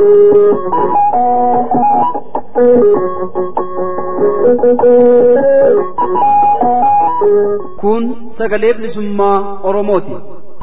Kun sagalee bilisummaa Oromooti.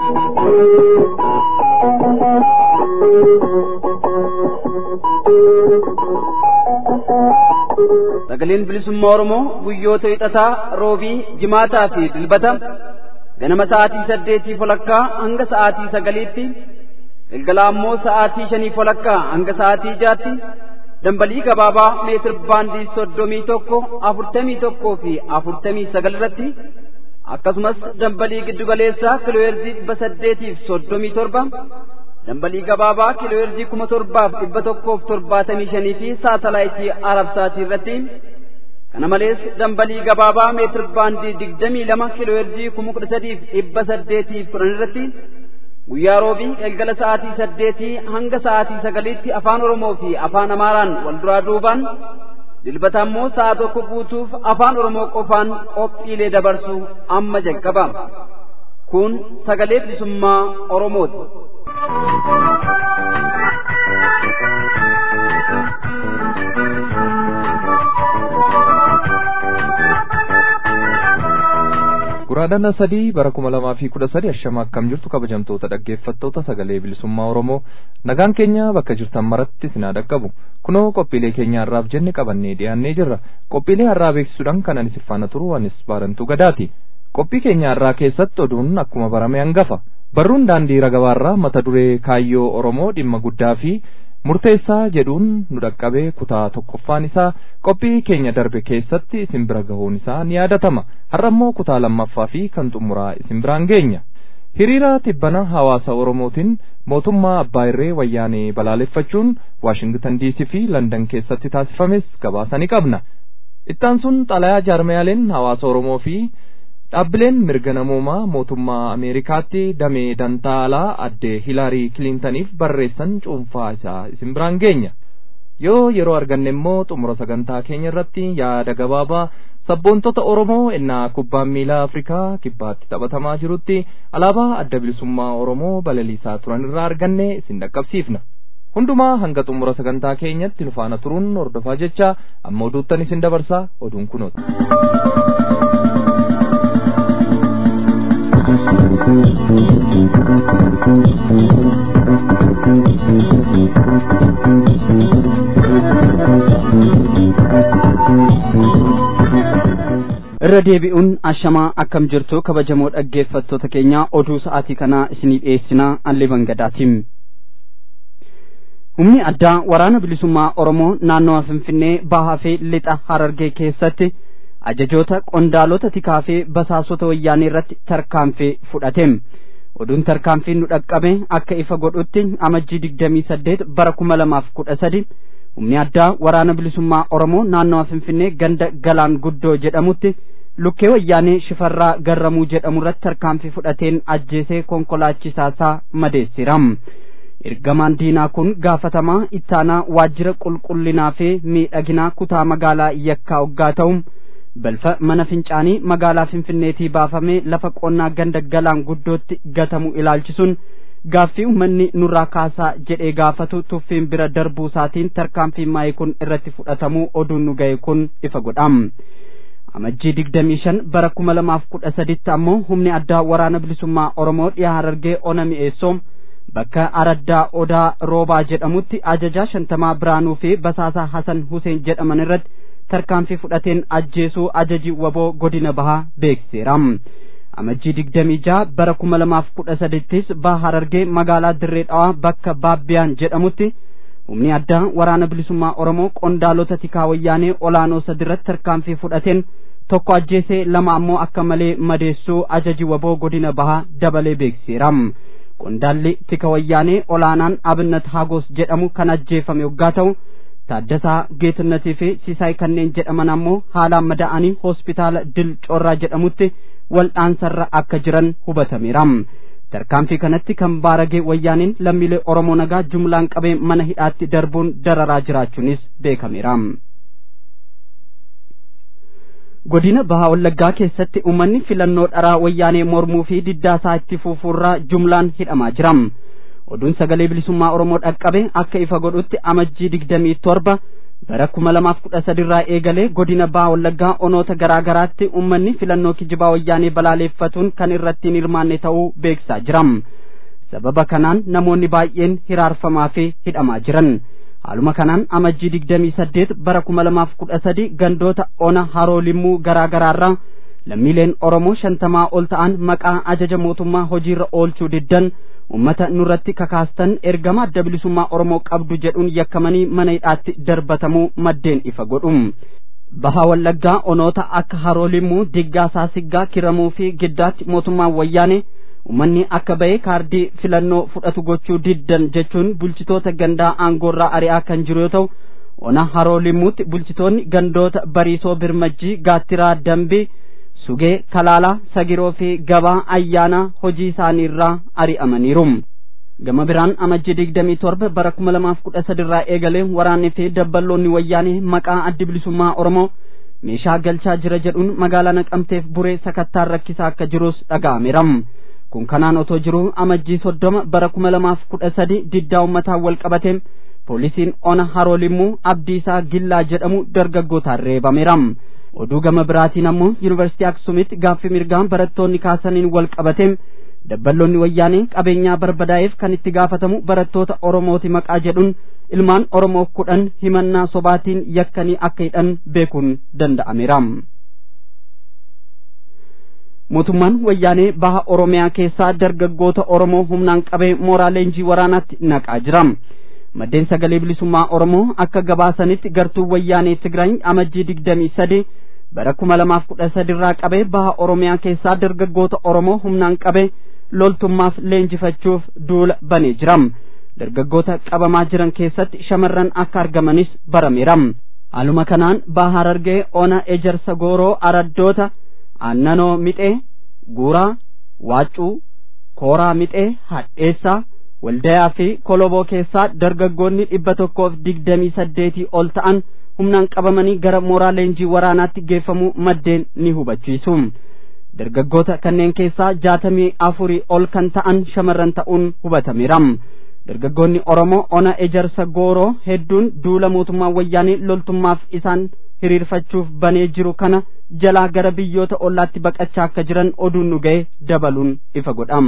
Sagaleen bilisummaa Oromoo guyyoota hixataa, roobii, jimaataa fi dilbata ganama sa'aatii saddeetii folakkaa hanga sa'aatii sagaliitti galgala ammoo sa'aatii shanii folakkaa hanga sa'aatii jaatti dambalii gabaabaa meetir baandii soddomii tokko afurtamii tokkoo fi afurtamii sagal irratti akkasumas dambalii giddugaleessaa kiilooyerzii dhibba saddeetiif soddomii torba dambalii gabaabaa kiilooyerzii kuma torbaaf dhibba tokkoof torbaatamii shanii fi saatalaayitii arabsaatii irratti kana malees dambalii gabaabaa meetir baandii digdamii lama kiilooyerzii kuma kudha sadiif dhibba saddeetiif kudhan irratti guyyaa roobii galgala sa'aatii saddeetii hanga sa'aatii sagaliitti afaan oromoo fi afaan amaaraan wal duraa duubaan dilbata ammoo sa'a tokko guutuuf afaan oromoo qofaan qophiilee dabarsu amma jalqaba kun sagalee bilisummaa oromooti. Guraadhana sadii bara kuma lamaa fi kudha sadi ashama akkam jirtu kabajamtoota dhaggeeffattoota sagalee bilisummaa Oromoo nagaan keenya bakka jirtan maratti sinaa dhaqqabu kunoo qophiilee keenya har'aaf jenne qabannee dhiyaannee jirra qophiilee har'aa beeksisuudhaan kan anis faana turu anis baarantuu gadaati qophii keenya har'aa keessatti oduun akkuma barame hangafa barruun daandii ragabaarraa mata duree kaayyoo Oromoo dhimma guddaa fi murteessaa jedhuun nu dhaqqabee kutaa tokkoffaan isaa qophii keenya darbe keessatti isin bira gahuun isaa ni yaadatama har'ammoo kutaa lammaffaa fi kan xumuraa isin biraan geenya hiriira tibbana hawaasa oromootiin mootummaa abbaa irree wayyaanee balaaleffachuun waashingtan diisii fi landan keessatti taasifames gabaasa ni qabna ittaan sun xalayaa jaarmayaaleen hawaasa oromoo fi dhaabbileen mirga namoomaa mootummaa ameerikaatti damee dantaa alaa addee hilaarii kiliintaniif barreessan cuunfaa isaa isin biraan geenya yoo yeroo arganne immoo xumura sagantaa keenya irratti yaada gabaabaa sabboontota oromoo innaa kubbaan miilaa afrikaa kibbaatti taphatamaa jirutti alaabaa adda bilisummaa oromoo balaliisaa turan irraa arganne isin dhaqqabsiifna hundumaa hanga xumura sagantaa keenyatti nu faana turuun hordofaa jecha amma oduuttan isin dabarsaa oduun kunoota. irra deebi'uun ashamaa akkam jirtu kabajamoo dhaggeeffattoota keenya oduu sa'aatii kanaa isinii dhiyeessinaa alleeban gadaatiin humni addaa waraana bilisummaa oromoo naannawa finfinnee bahaa fi lixa harargee keessatti ajajoota qondaalota tikaa fi basaasota wayyaanee irratti tarkaanfii fudhate oduun tarkaanfii nu dhaqqabe akka ifa godhutti amajjii digdamii saddeet bara kuma lamaaf kudha sadi humni addaa waraana bilisummaa oromoo naannawa finfinnee ganda galaan guddoo jedhamutti lukkee wayyaanee shifarraa garramuu jedhamu irratti tarkaanfii fudhateen ajjeesee konkolaachisaasaa madeessira ergamaan diinaa kun gaafatamaa ittaanaa waajjira qulqullinaa fi miidhaginaa kutaa magaalaa yakkaa hoggaa ta'u balfa mana fincaanii magaalaa finfinneetii baafamee lafa qonnaa ganda galaan guddootti gatamu ilaalchisuun gaaffii uummanni nurraa kaasaa jedhee gaafatu tuffiin bira darbuu isaatiin tarkaanfii maayii kun irratti fudhatamuu oduun nu ga'e kun ifa godham amajjii digdamii shan bara kuma lamaaf kudha saditti ammoo humni addaa waraana bilisummaa oromoo dhiyaa harargee ona mi'eessoo bakka araddaa odaa roobaa jedhamutti ajajaa shantamaa biraanuu fi basaasaa hasan huseen jedhaman irratti tarkaanfii fudhateen ajjeesuu ajaji waboo godina bahaa beeksiseera amajjii digdamii jaha bara kuma lamaaf kudha sadittis baha harargee magaalaa dirree dhawaa bakka baabbiyaan jedhamutti humni addaa waraana bilisummaa oromoo qondaalota tikaa wayyaanee olaanoo sadirratti tarkaanfii fudhateen tokko ajjeesee lama ammoo akka malee madeessuu ajaji waboo godina bahaa dabalee beeksiseera qondaalli tika wayyaanee olaanaan abinnat hagos jedhamu kan ajjeefame yoggaa ta'u taaddasaa geetinnatii fi siisaay kanneen jedhaman ammoo haalaan madaa'anii hospitaala dil corraa jedhamutti waldhaansarra akka jiran hubatameera tarkaanfii kanatti kan baaragee wayyaaniin lammiilee oromoo nagaa jumlaan qabee mana hidhaatti darbuun dararaa jiraachuunis beekameera godina bahaa wallaggaa keessatti uummanni filannoo dharaa wayyaanee mormuu fi diddaasaa itti fufuurraa jumlaan hidhamaa jira oduun sagalee bilisummaa oromoo dhaqqabe akka ifa godhutti amajjii digdamii torba bara kuma lamaaf kudha sadirraa eegalee godina baha wallaggaa onoota garaa garaatti ummanni filannoo kijibaa wayyaanee balaaleeffatuun kan irratti hin hirmaanne ta'uu beeksisaa jiram sababa kanaan namoonni baay'een hiraarfamaa fi hidhamaa jiran haaluma kanaan amajjii digdamii saddeet bara kuma lamaaf kudha sadi gandoota ona haroo limmuu garaa garaarraa lammiileen oromoo shantamaa ol ta'an maqaa ajaja mootummaa hojiirra oolchuu diddan ummata nurratti kakaastan ergama adda bilisummaa oromoo qabdu jedhuun yakkamanii mana hidhaatti darbatamuu maddeen ifa godhum baha wallaggaa onoota akka haroo limmuu diggaa saasiggaa kiramuu fi giddaatti mootummaan wayyaane ummanni akka ba'e kaardii filannoo fudhatu gochuu diddan jechuun bulchitoota gandaa aangoorraa ari'aa kan jiru yoo ta'u ona haroo limmuutti bulchitoonni gandoota bariisoo birmajjii gaattiraa dambii sugee kalaalaa sagiroo fi gabaa ayyaana hojii isaaniirraa ari'amaniiru gama biraan amajjii digdamii torba bara kuma lamaaf kudha sadirraa eegalee waraannii fi dabballoonni wayyaanee maqaa addi bilisummaa oromoo meeshaa galchaa jira jedhuun magaalaa naqamteef buree sakattaan rakkisaa akka jirus dhaga'ameera kun kanaan otoo jiru amajjii soddoma bara kuma lamaaf kudha sadi diddaa ummataan wal qabateen poolisiin ona haroo limmuu abdiisaa gillaa jedhamu dargaggootaan reebameera oduu gama biraatiin ammoo yuunivarsiitii aksumitti gaaffii mirgaan barattoonni kaasaniin wal qabateen dabballoonni wayyaanee qabeenyaa barbadaa'eef kan itti gaafatamu barattoota oromooti maqaa jedhuun ilmaan oromoo kudhan himannaa sobaatiin yakkanii akka hidhan beekuun danda'ameera. mootummaan wayyaanee baha oromiyaa keessaa dargaggoota oromoo humnaan qabee mooraa leenjii waraanaatti naqaa jira. maddeen sagalee bilisummaa oromoo akka gabaasanitti gartuu wayyaanee tigraay amajjii digdamii sadi bara kuma lamaaf kudha sadirraa qabee baha oromiyaa keessaa dargaggoota oromoo humnaan qabee loltummaaf leenjifachuuf duula banee jira dargaggoota qabamaa jiran keessatti shamarran akka argamanis barameera haaluma kanaan baha harargee ona ejersa gooroo araddoota aannanoo mixee guuraa waaccuu kooraa mixee hadheessaa waldayaa fi koloboo keessaa dargaggoonni dhibba tokkoof digdamii saddeetii ol ta'an humnaan qabamanii gara mooraa leenjii waraanaatti geeffamuu maddeen ni hubachiisu dargaggoota kanneen keessaa jaatamii afurii ol kan ta'an shamarran ta'uun hubatameera dargaggoonni oromoo ona ejersa gooroo hedduun duula mootummaa wayyaanee loltummaaf isaan hiriirfachuuf banee jiru kana jalaa gara biyyoota ollaatti baqachaa akka jiran oduun nu ga'e dabaluun ifa godham.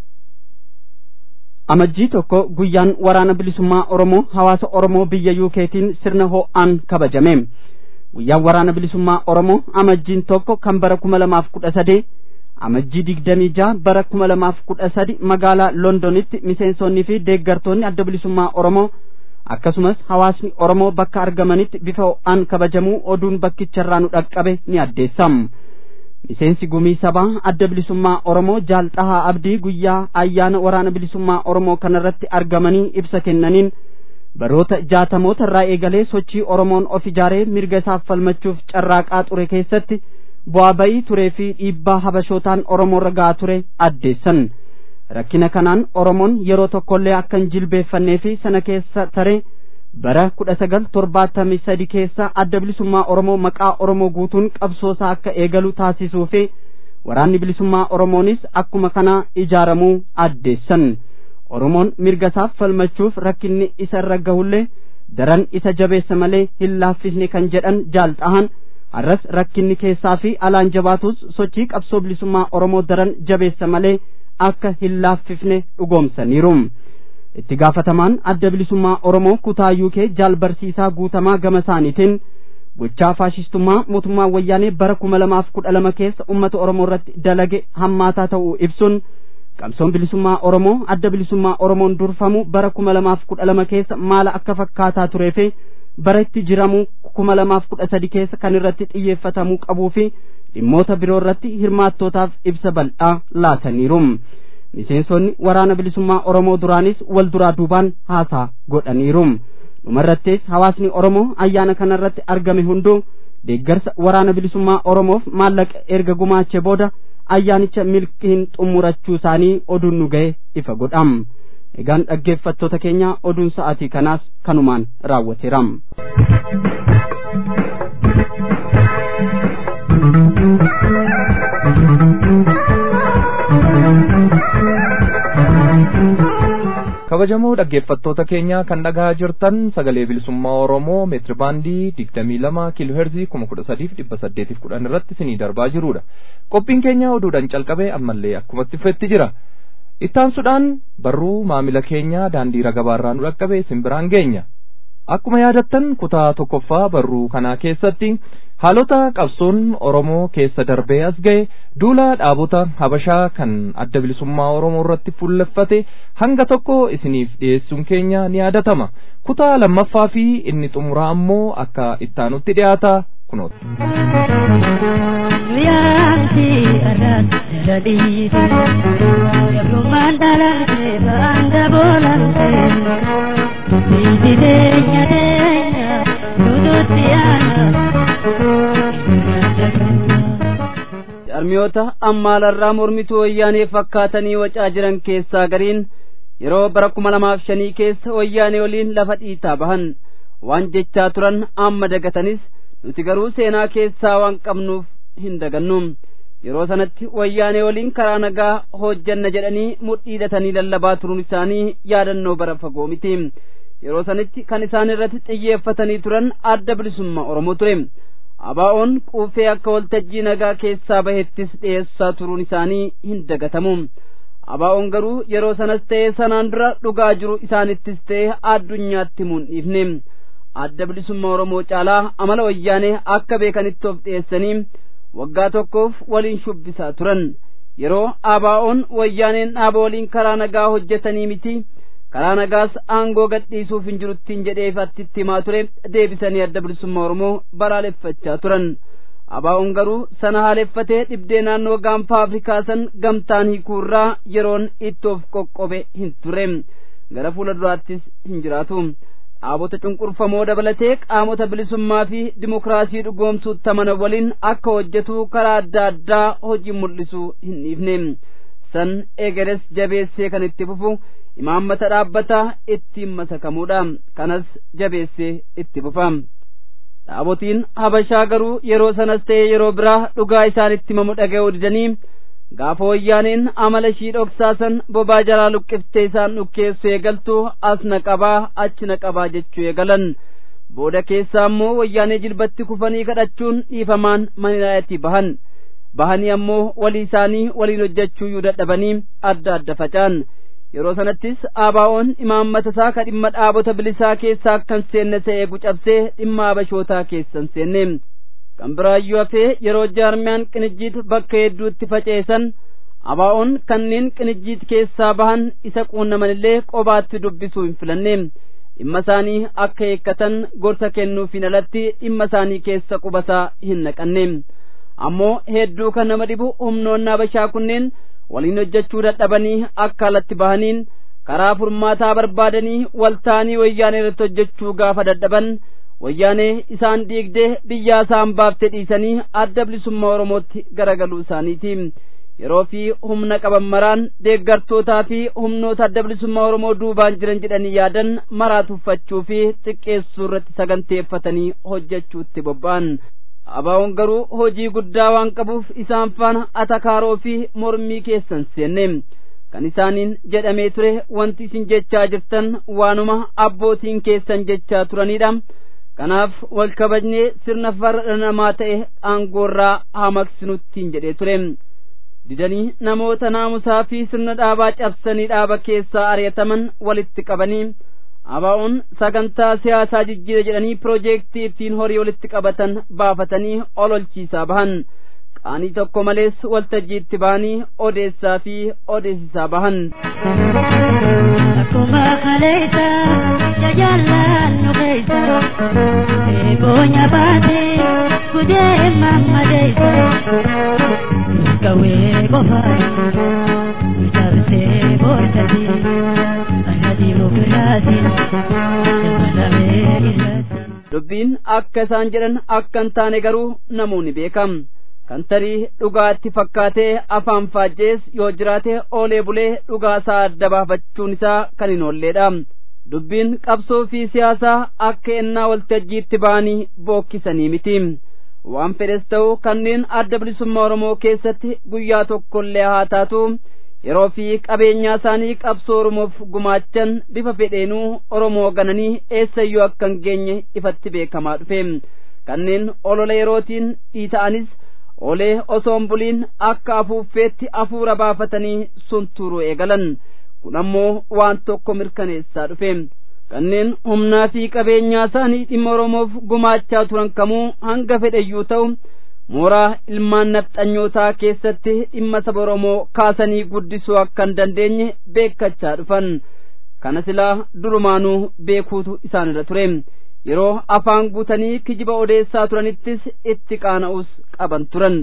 amajjii tokko guyyaan waraana bilisummaa oromoo hawaasa oromoo biyya yuukeetiin sirna ho'aan kabajame guyyaan waraana bilisummaa oromoo amajjiin tokko kan bara kuma lamaaf kudha sadee amajjii digdamii jaha bara kuma lamaaf kudha sadi magaalaa londonitti miseensonnii fi deeggartoonni adda bilisummaa oromoo akkasumas hawaasni oromoo bakka argamanitti bifa ho'aan kabajamuu oduun bakkicharraa nu dhaqqabe ni addeessam miseensi gumii sabaa adda bilisummaa oromoo jaalxahaa abdii guyyaa ayyaana waraana bilisummaa oromoo kanarratti argamanii ibsa kennaniin baroota jaatamoota irraa eegalee sochii oromoon of ijaaree mirga isaaf falmachuuf carraaqaa ture keessatti bu'aa ba'ii turee fi dhiibbaa habashootaan oromoorra ga'aa ture addeessan rakkina kanaan oromoon yeroo tokkollee akka hin jilbeeffannee fi sana keessa taree bara kudha sagal torbaatamii sadi keessa adda bilisummaa oromoo maqaa oromoo guutuun qabsoosaa akka eegalu taasisuu fi waraanni bilisummaa oromoonis akkuma kana ijaaramuu addeessan oromoon mirga isaaf falmachuuf rakkinni isa irra gahullee daran isa jabeessa malee hin laaffisne kan jedhan jaalxahan har'as rakkinni keessaa fi alaan jabaatus sochii qabsoo bilisummaa oromoo daran jabeessa malee akka hin laaffifne dhugoomsaniiru. itti gaafatamaan adda bilisummaa oromoo kutaa yuukee jaal barsiisaa guutamaa gama isaaniitiin gochaa faashistummaa mootummaa wayyaanee bara kuma lamaaf kudha lama keessa ummata oromoo irratti dalage hammaataa ta'uu ibsuun qabsoon bilisummaa oromoo adda bilisummaa oromoon durfamu bara kuma lamaaf kudha lama keessa maala akka fakkaataa turee fi bara itti jiramu kuma lamaaf kudha sadi keessa kan irratti xiyyeeffatamuu qabuu fi dhimmoota biroo irratti hirmaattootaaf ibsa bal'aa laataniiru. miseensonni waraana bilisummaa oromoo duraanis wal duraa duubaan haasaa godhaniiru dhumarrattis hawaasni oromoo ayyaana kanarratti argame hunduu deeggarsa waraana bilisummaa oromoof maallaqa erga gumaachee booda ayyaanicha milkiin xumurachuu isaanii oduun nu ga'e ifa godham egaan dhaggeeffattoota keenya oduun sa'aatii kanaas kanumaan raawwateeram. kabajamoo dhaggeeffattoota keenya kan dhagaa jirtan sagalee bilisummaa oromoo meetiri baandii digdamii lama kiiloo heerzii kuma kudha sadiif dhibba saddeetiif kudhan irratti isinii darbaa jirudha qophiin keenya oduudhaan calqabee ammallee akkumatti fufetti jira ittaansuudhaan barruu maamila keenya daandii ragabaarraa nu dhaqqabe isin biraan geenya akkuma yaadattan kutaa tokkoffaa barruu kanaa keessatti haalota qabsoon oromoo keessa darbee as ga'e duula dhaabota habashaa kan adda bilisummaa oromoo irratti fuulleffate hanga tokko isiniif dhiyeessuun keenya ni yaadatama kutaa lammaffaa fi inni xumuraa ammoo akka ittaanutti dhiyaata kunooti. Yaanti arraati jalaliiti Yabrumaan dhalamte baanga boolamte Biyyi teenya teenya nututti aana Jarmiyoota ammaalarraa mormituu wayyaanee fakkaatanii wacaa jiran keessaa gariin yeroo bara kuma lamaaf shanii keessa wayyaanee waliin lafa dhiitaa bahan waan jechaa turan amma dagatanis nuti garuu seenaa keessaa waan qabnuuf hin dagannu yeroo sanatti wayyaanee waliin karaa nagaa hojjanna jedhanii mudhiidhatanii lallabaa turuun isaanii yaadannoo bara fagoo miti yeroo sanitti kan isaan irratti xiyyeeffatanii turan adda bilisummaa oromoo ture abaa'oon quufee akka waltajjii nagaa keessaa bahettis dhiyeessaa turuun isaanii hin dagatamu abaa'oon garuu yeroo sanas ta'ee sanaan dura dhugaa jiru isaanittis ta'ee addunyaatti himuun dhiifne adda bilisummaa oromoo caalaa amala wayyaanee akka beekanitti of dhiyeessanii waggaa tokkoof waliin shubbisaa turan yeroo abaa'oon wayyaaneen dhaaba waliin karaa nagaa hojjetanii miti karaa nagaas aangoo gadhiisuuf hin jiruttiin jedheef attitti himaa ture deebisanii adda bilisummaa oromoo balaaleffachaa turan abaa'oon garuu sana haaleffatee dhibdee naannoo gaanfa afrikaa san gamtaan hiikuurraa yeroon itti of qoqqobe hin turre gara fuula duraattis hin jiraatu dhaabota cunqurfamoo dabalatee qaamota bilisummaa fi dimokiraasii dhugoomsuutti amanan waliin akka hojjetu karaa adda addaa hojii mul'isuu hin dhiifne san egeres jabeessee kan itti fufu imaammata dhaabbataa ittiin masakamuudha kanas jabeessee itti fufa dhaabotiin habashaa garuu yeroo sanas ta'e yeroo biraa dhugaa isaanitti himamu dhaga'uu didanii gaafa wayyaaneen amala ishii dhoksaasan bobaa jalaa luqqiftee isaan dhukkeessu eegaltu as na qabaa achi na qabaa jechuu eegalan booda keessaa ammoo wayyaanee jilbatti kufanii kadhachuun dhiifamaan manilaayatii bahan bahanii ammoo walii isaanii waliin hojjechuu iyyuu dadhabanii adda adda facaan yeroo sanattis abaa'oon imaammata isaa ka dhimma dhaabota bilisaa keessaa akkan seenne ta'ee gucabsee dhimma habashootaa keessan seenne kan biraayyuu hafee yeroo jaarmiyaan qinijjiit bakka hedduutti faceessan abaa'oon kanneen qinijjiit keessaa bahan isa quunnamanillee qobaatti dubbisuu hin filanne dhimma isaanii akka eeggatan gorsa kennuufiin alatti dhimma isaanii keessa qubasaa hin naqanne ammoo hedduu kan nama dhibu humnoonni habashaa kunneen waliin hojjechuu dadhabanii akka alatti bahaniin karaa furmaataa barbaadanii waltaanii wayyaanee irratti hojjechuu gaafa dadhaban wayyaanee isaan diigdee biyyaa isaan baafte dhiisanii adda bilisummaa oromootti garagaluu isaaniiti yeroo fi humna qaban maraan deeggartootaa fi humnoota adda bilisummaa oromoo duubaan jiran jedhanii yaadan maraa tuffachuu fi xiqqeessuu irratti saganteeffatanii hojjechuutti bobba'an abaa'oon garuu hojii guddaa waan qabuuf isaan faana atakaaroo fi mormii keessan seenne kan isaaniin jedhamee ture wanti isin jechaa jirtan waanuma abbootiin keessan jechaa turanidha kanaaf wal kabajnee sirna farra namaa ta'e aangoorraa haa maqsinuttiin jedhee ture didanii namoota naamusaa fi sirna dhaabaa cabsanii dhaaba keessaa ari'ataman walitti qabanii abaa'oon sagantaa siyaasaa jijjiira jedhanii piroojeektii ittiin horii walitti qabatan baafatanii ololchiisaa bahan qaanii tokko malees waltajjiitti bahanii odeessaa fi odeessisaa bahan. Akkuma kaleessa jajaallaan nu keessa eeboonya baatee gudee mammadeessa gawee qofaa jabsee boortanii ana diimokiraasiin dabalamee irratti. dubbiin akka isaan jedhan akka hin taane garuu namoonni beekam kan tarii dhugaatti fakkaatee afaan faajjees yoo jiraate oolee bulee dhugaasaa adda baafachuun isaa kan hin oolleedha dubbiin qabsoo fi siyaasaa akka ennaa waltajjiitti ba'anii bookkisanii miti waan fedhes ta'u kanneen adda bilisummaa oromoo keessatti guyyaa tokkollee haa taatu yeroo fi qabeenyaa isaanii qabsoo oromoof gumaachan bifa fedheenuu oromoo gananii eessayyuu akka hin geenye ifatti beekamaa dhufe kanneen olola yerootiin dhiita'anis olee osoo hin buliin akka afuuffeetti afuura baafatanii suntuuruu eegalan kun ammoo waan tokko mirkaneessaa dhufe kanneen humnaa fi qabeenyaa isaanii dhimma oromoof gumaachaa turan kamuu hanga fedheyyuu ta'u mooraa ilmaan nafxanyootaa keessatti dhimma saba oromoo kaasanii guddisuu akka hin dandeenye beekkachaa dhufan kana silaa durumaanuu beekuutu isaanirra ture yeroo afaan guutanii kijiba odeessaa turanittis itti qaana'us qaban turan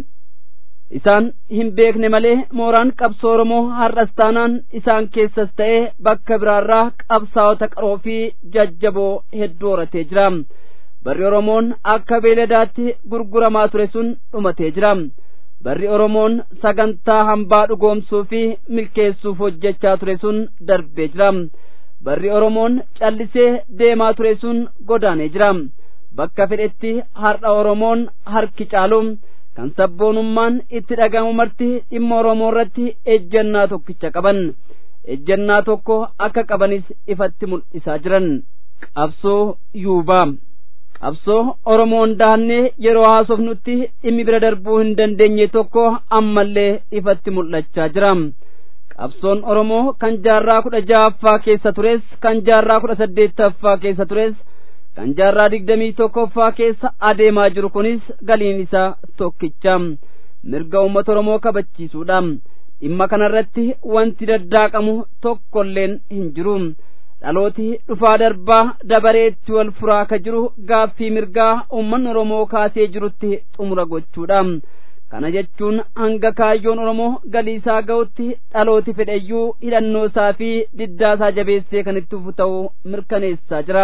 isaan hin beekne malee mooraan qabsoo oromoo har'as taanaan isaan keessas ta'ee bakka biraarraa qabsaa'ota qaroo fi jajjaboo hedduu horatee jira barri oromoon akka beeladaatti gurguramaa ture sun dhumatee jira barri oromoon sagantaa hambaa dhugoomsuu fi milkeessuuf hojjechaa ture sun darbee jira barri oromoon callisee deemaa ture sun godaanee jira bakka fedhetti har'a oromoon harki caalu kan sabboonummaan itti dhagahamu marti dhimma oromoo irratti ejjennaa tokkicha qaban ejjennaa tokko akka qabanis ifatti mul'isaa jiran qabsoo yuubaa qabsoo oromoon daannee yeroo haasofnutti dhimmi bira darbuu hin dandeenye tokko ammallee ifatti mul'achaa jira qabsoon oromoo kan jaarraa kudha ja'affaa keessa tures kan jaarraa kudha saddeettaffaa keessa tures kan jaarraa digdamii tokkoffaa keessa adeemaa jiru kunis galiin isaa tokkicha mirga uummata oromoo kabachiisuudha dhimma kanarratti wanti daddaaqamu tokkolleen hin jiru dhalooti dhufaa darbaa dabareetti wal furaa ka jiru gaaffii mirgaa uummanni oromoo kaasee jirutti xumura gochuudha kana jechuun hanga kaayyoon oromoo galii isaa ga'utti dhalooti fedheyyuu hidhannoo isaa fi diddaa isaa jabeessee kan itti fufu ta'uu mirkaneessaa jira.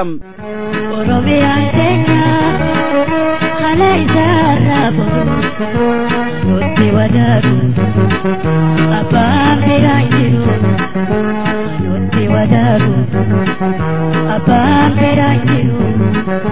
Oromiyaan keenya haala isaarraa boru nutti wadaaru abbaan fedhaa hin jiru nutti wadaaru abbaan fedhaa hin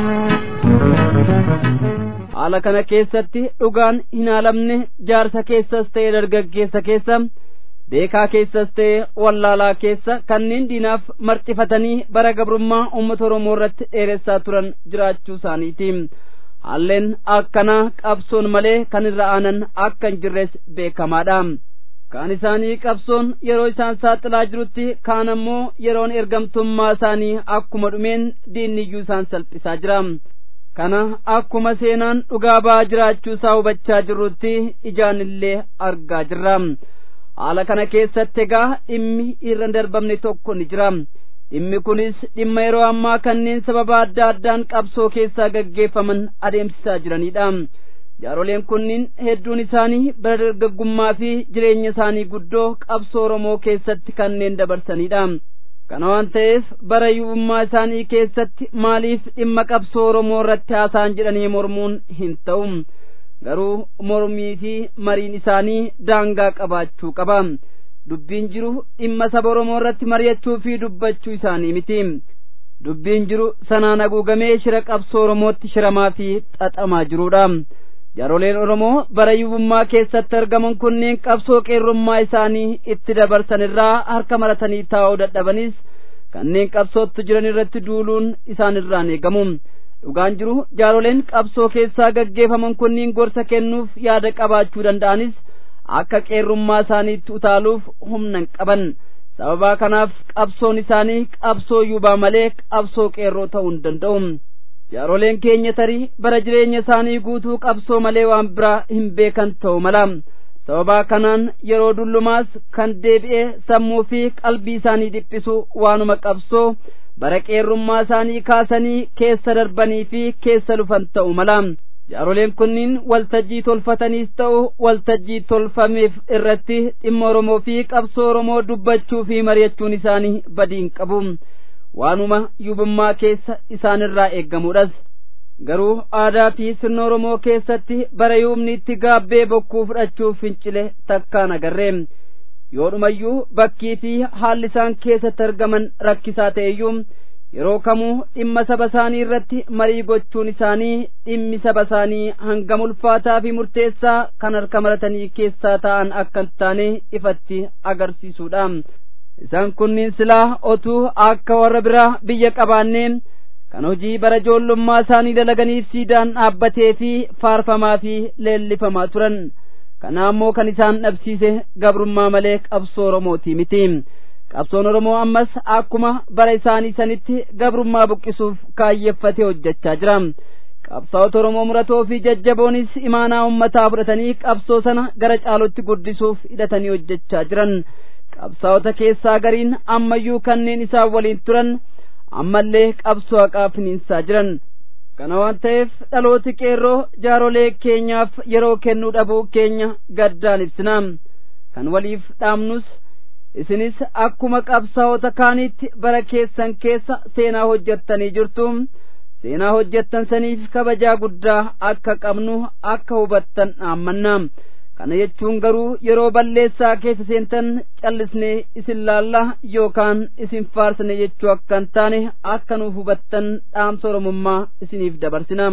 jiru. haala kana keessatti dhugaan hin haalamne jaarsa keessas ta'e dargaggeessa keessa beekaa keessas ta'e wallaalaa keessa kanneen diinaaf marxifatanii bara gabrummaa uummata oromoo irratti dheeressaa turan jiraachuu isaaniiti haalleen akkanaa qabsoon malee kan irra aanan akka hin jirres beekamaadha kaan isaanii qabsoon yeroo isaan saaxilaa jirutti kaan ammoo yeroon ergamtummaa isaanii akkuma dhumeen diinniyyuu isaan salphisaa jira kana akkuma seenaan dhugaa ba'aa jiraachuu isaa hubachaa jirrutti ijaan illee argaa jirra haala kana keessatti egaa dhimmi irra darbamne tokko ni jira dhimmi kunis dhimma yeroo ammaa kanneen sababa adda addaan qabsoo keessaa gaggeeffaman adeemsisaa jiranidha jaaroleen kunniin hedduun isaanii bara dargaggummaa fi jireenya isaanii guddoo qabsoo oromoo keessatti kanneen dabarsanidha kana waan ta'eef bara yuubummaa isaanii keessatti maaliif dhimma qabsoo oromoo irratti haasaan jedhanii mormuun hin ta'u garuu mormii fi mariin isaanii daangaa qabaachuu qaba dubbiin jiru dhimma saba oromoo irratti mari'achuu fi dubbachuu isaanii miti dubbiin jiru sanaan haguugamee shira qabsoo oromootti shiramaa fi xaxamaa jirudha jaaroleen oromoo bara yuubummaa keessatti argaman kunneen qabsoo qeerrummaa isaanii itti dabarsan irraa harka maratanii taa'uu dadhabanis kanneen qabsootti jiran irratti duuluun isaan irraan eegamu dhugaan jiru jaaroleen qabsoo keessaa gaggeeffaman kunniin gorsa kennuuf yaada qabaachuu danda'anis akka qeerrummaa isaaniitti utaaluuf humna hin qaban sababaa kanaaf qabsoon isaanii qabsoo yuubaa malee qabsoo qeerroo ta'uu hin danda'u jaaroleen keenya tarii bara jireenya isaanii guutuu qabsoo malee waan biraa hin beekan ta'u mala sababaa kanaan yeroo dullumaas kan deebi'e sammuu fi qalbii isaanii dhiphisu waanuma qabsoo bara qeerrummaa isaanii kaasanii keessa darbanii fi keessa lufan ta'u mala jaaroleen kunniin waltajjii tolfataniis ta'u waltajjii tolfameef irratti dhimma oromoo fi qabsoo oromoo dubbachuu fi mari'achuun isaanii badiin qabu waanuma yuubummaa keessa isaanirraa eeggamuudhas garuu aadaa fi sirna oromoo keessatti bara yuubni itti gaabbee bokkuu fudhachuuf fincile takkaan agarree yoodhumayyuu bakkii fi haalli isaan keessatti argaman rakkisaa ta'eyyuu yeroo kamuu dhimma saba isaanii irratti marii gochuun isaanii dhimmi saba isaanii hangam ulfaataa fi murteessaa kan harka maratanii keessaa ta'an akka hin taane ifatti agarsiisuudha isaan kunniin silaa otuu akka warra biraa biyya qabaannee kan hojii bara ijoollummaa isaanii dalaganiif siidaan dhaabbatee fi faarfamaa fi leellifamaa turan kana ammoo kan isaan dhabsiise gabrummaa malee qabsoo oromootii miti qabsoon oromoo ammas akkuma bara isaanii sanitti gabrummaa buqqisuuf kaayyeffatee hojjechaa jira qabsaa'ota oromoo muratoo fi jajjaboonis imaanaa ummataa fudhatanii qabsoo sana gara caalutti guddisuuf hidhatanii hojjechaa jiran qabsaa'ota keessaa gariin ammayyuu kanneen isaan waliin turan ammallee qabsoo haqaa finiinsaa jiran kana waan ta'eef dhalooti qeerroo jaarolee keenyaaf yeroo kennuu dhabuu keenya gaddaan ibsina kan waliif dhaamnus isinis akkuma qabsaa'ota kaaniitti bara keessan keessa seenaa hojjettanii jirtu seenaa hojjettan saniif kabajaa guddaa akka qabnu akka hubattan dhaammanna kana jechuun garuu yeroo balleessaa keessa seentan callisnee isin laalla yookaan isin faarsine jechuu akka hin taane akka nuuf hubattan dhaamsa oromummaa isiniif dabarsina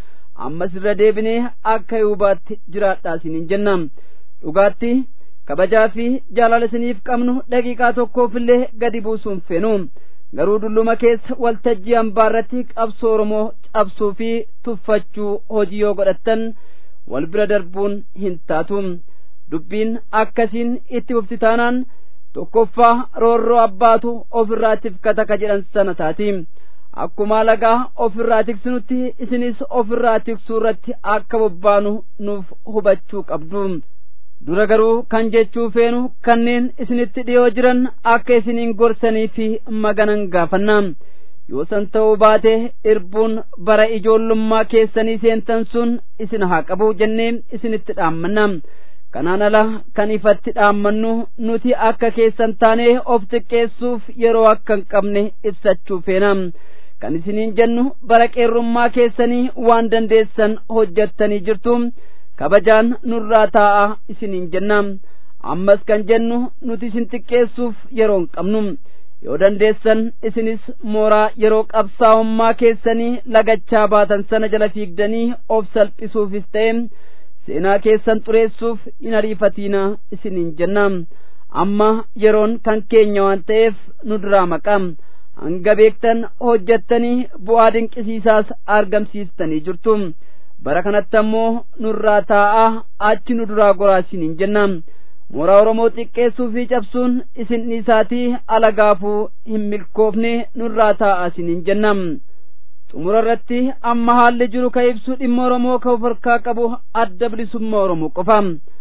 ammas irra deebinee akka hubaatti jiraadhaa isiniin jenna dhugaatti kabajaa fi jaalala isiniif qabnu daqiiqaa tokkoofillee gadi buusuun feenu garuu dulluma keessa waltajjii hambaa irratti qabsoo oromoo cabsuu fi tuffachuu hojii yoo godhattan wal bira darbuun hin taatu dubbiin akkasiin itti fufti taanaan tokkoffaa roorroo abbaatu ofirraa tifkata ka jedhan sana taati akkuma alagaa ofirraa tiksinutti isinis ofirraa tiksuu irratti akka bobbaanu nuuf hubachuu qabdu dura garuu kan jechuu feenu kanneen isinitti dhiyoo jiran akka isiniin gorsanii fi maganan gaafanna yoo san ta'uu baate irbuun bara ijoollummaa keessanii seentan sun isin haa qabu jennee isinitti dhaammanna kanaan ala kan ifatti dhaammannu nuti akka keessan taanee of xiqqeessuuf yeroo akka hin qabne ibsachuu feena kan isiniin jennu bara qeerrummaa keessanii waan dandeessan hojjettanii jirtu kabajaan nurraa taa'a isiniin jenna ammas kan jennu nuti isin xiqqeessuuf yeroo hin qabnu yoo dandeessan isinis mooraa yeroo qabsaa'ummaa keessanii lagachaa baatan sana jala fiigdanii of salphisuufis ta'e seenaa keessan xureessuuf hin ariifatiina isiniin jenna amma yeroon kan keenya waan ta'eef nu duraa maqa hanga beektan hojjettanii bu'aa dinqisiisaas argamsiistanii jirtu bara kanatti ammoo nurraa taa'a achi nu duraa goraa isiniin jenna mooraa oromoo xiqqeessuu fi cabsuun isin dhiisaatii alagaafuu hin milkoofne nurraa taa'a isiniin jenna xumura irratti amma haalli jiru ka ibsu dhimma oromoo ka of harkaa qabu adda bilisummaa oromoo qofa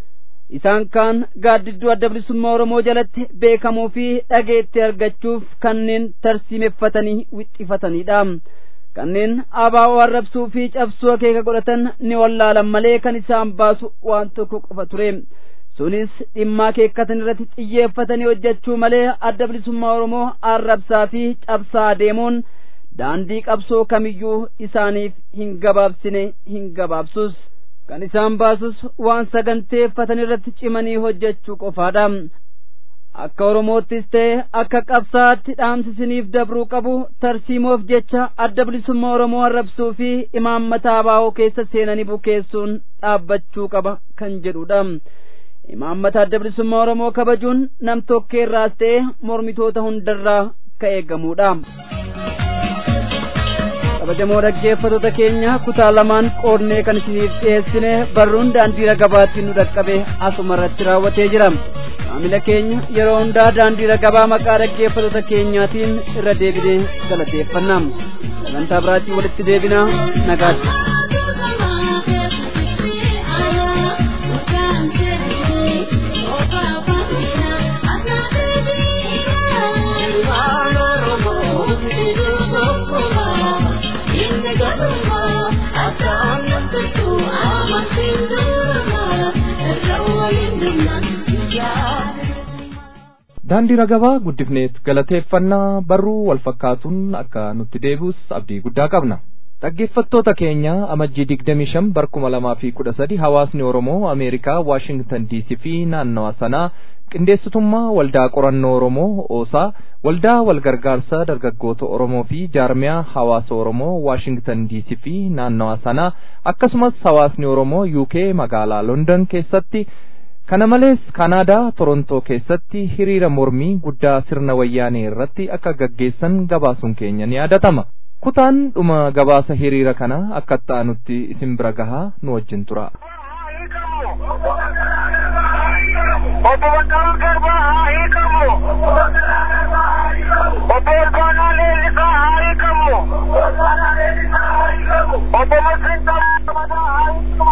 isaan kaan gaaddidduu adda bilisummaa oromoo jalatti beekamuu fi dhageetti argachuuf kanneen tarsiimeffatanii wixxifatanidha kanneen abaa'oo arrabsuu fi cabsuu akeeka godhatan ni wallaalan malee kan isaan baasu waan tokko qofa ture sunis dhimma akeekkatan irratti xiyyeeffatanii hojjechuu malee adda bilisummaa oromoo arrabsaa fi cabsaa deemuun daandii qabsoo kamiyyuu isaaniif hin gabaabsine hin gabaabsus kan isaan baasus waan saganteeffatan irratti cimanii hojjechuu qofaadha akka oromoottis ta'e akka qabsaatti dhaamsisiniif dabruu qabu tarsiimoof jecha adda bilisummaa oromoo arrabsuu fi imaammata abaa'oo keessa seenanii bukeessuun dhaabbachuu qaba kan jedhudha imaammata adda bilisummaa oromoo kabajuun nam tokkeerraas ta'e mormitoota hundarraa ka eegamudha kabajamoo dhaggeeffattoota keenya kutaa lamaan qoodnee kan isiniif dhiyeessine barruun daandii ragabaatti nu dhaqqabe asuma irratti raawwatee jira maamila keenya yeroo hundaa daandii ragabaa maqaa dhaggeeffattoota keenyaatiin irra deebinee galateeffanna sagantaa biraatiin walitti deebinaa nagaatti daandii ragabaa guddifneet galateeffannaa barruu wal fakkaatuun akka nutti deebi'us abdii guddaa qabna Dhaggeeffattoota keenya amajjii digdamii shan bara kuma lamaa fi kudha sadi hawaasni Oromoo Ameerikaa Waashingtan DC fi naannawa sanaa qindeessitummaa waldaa qorannoo Oromoo Oosaa waldaa walgargaarsa dargaggoota Oromoo fi jaarmiyaa hawaasa Oromoo Waashingtan DC fi naannawa sanaa akkasumas hawaasni Oromoo UK magaalaa London keessatti kana malees Kanaadaa Torontoo keessatti hiriira mormii guddaa sirna wayyaanee irratti akka gaggeessan gabaasuun keenya ni yaadatama. kutaan dhuma gabaasa hiriira kana akka ta'anutti isin bira gahaa nu wajjin tura. Obbo Baqqalaa Garbaa haa hiikamu. Obbo Olkaanaa Leellisaa haa hiikamu. Obbo Masriin Taamadaa haa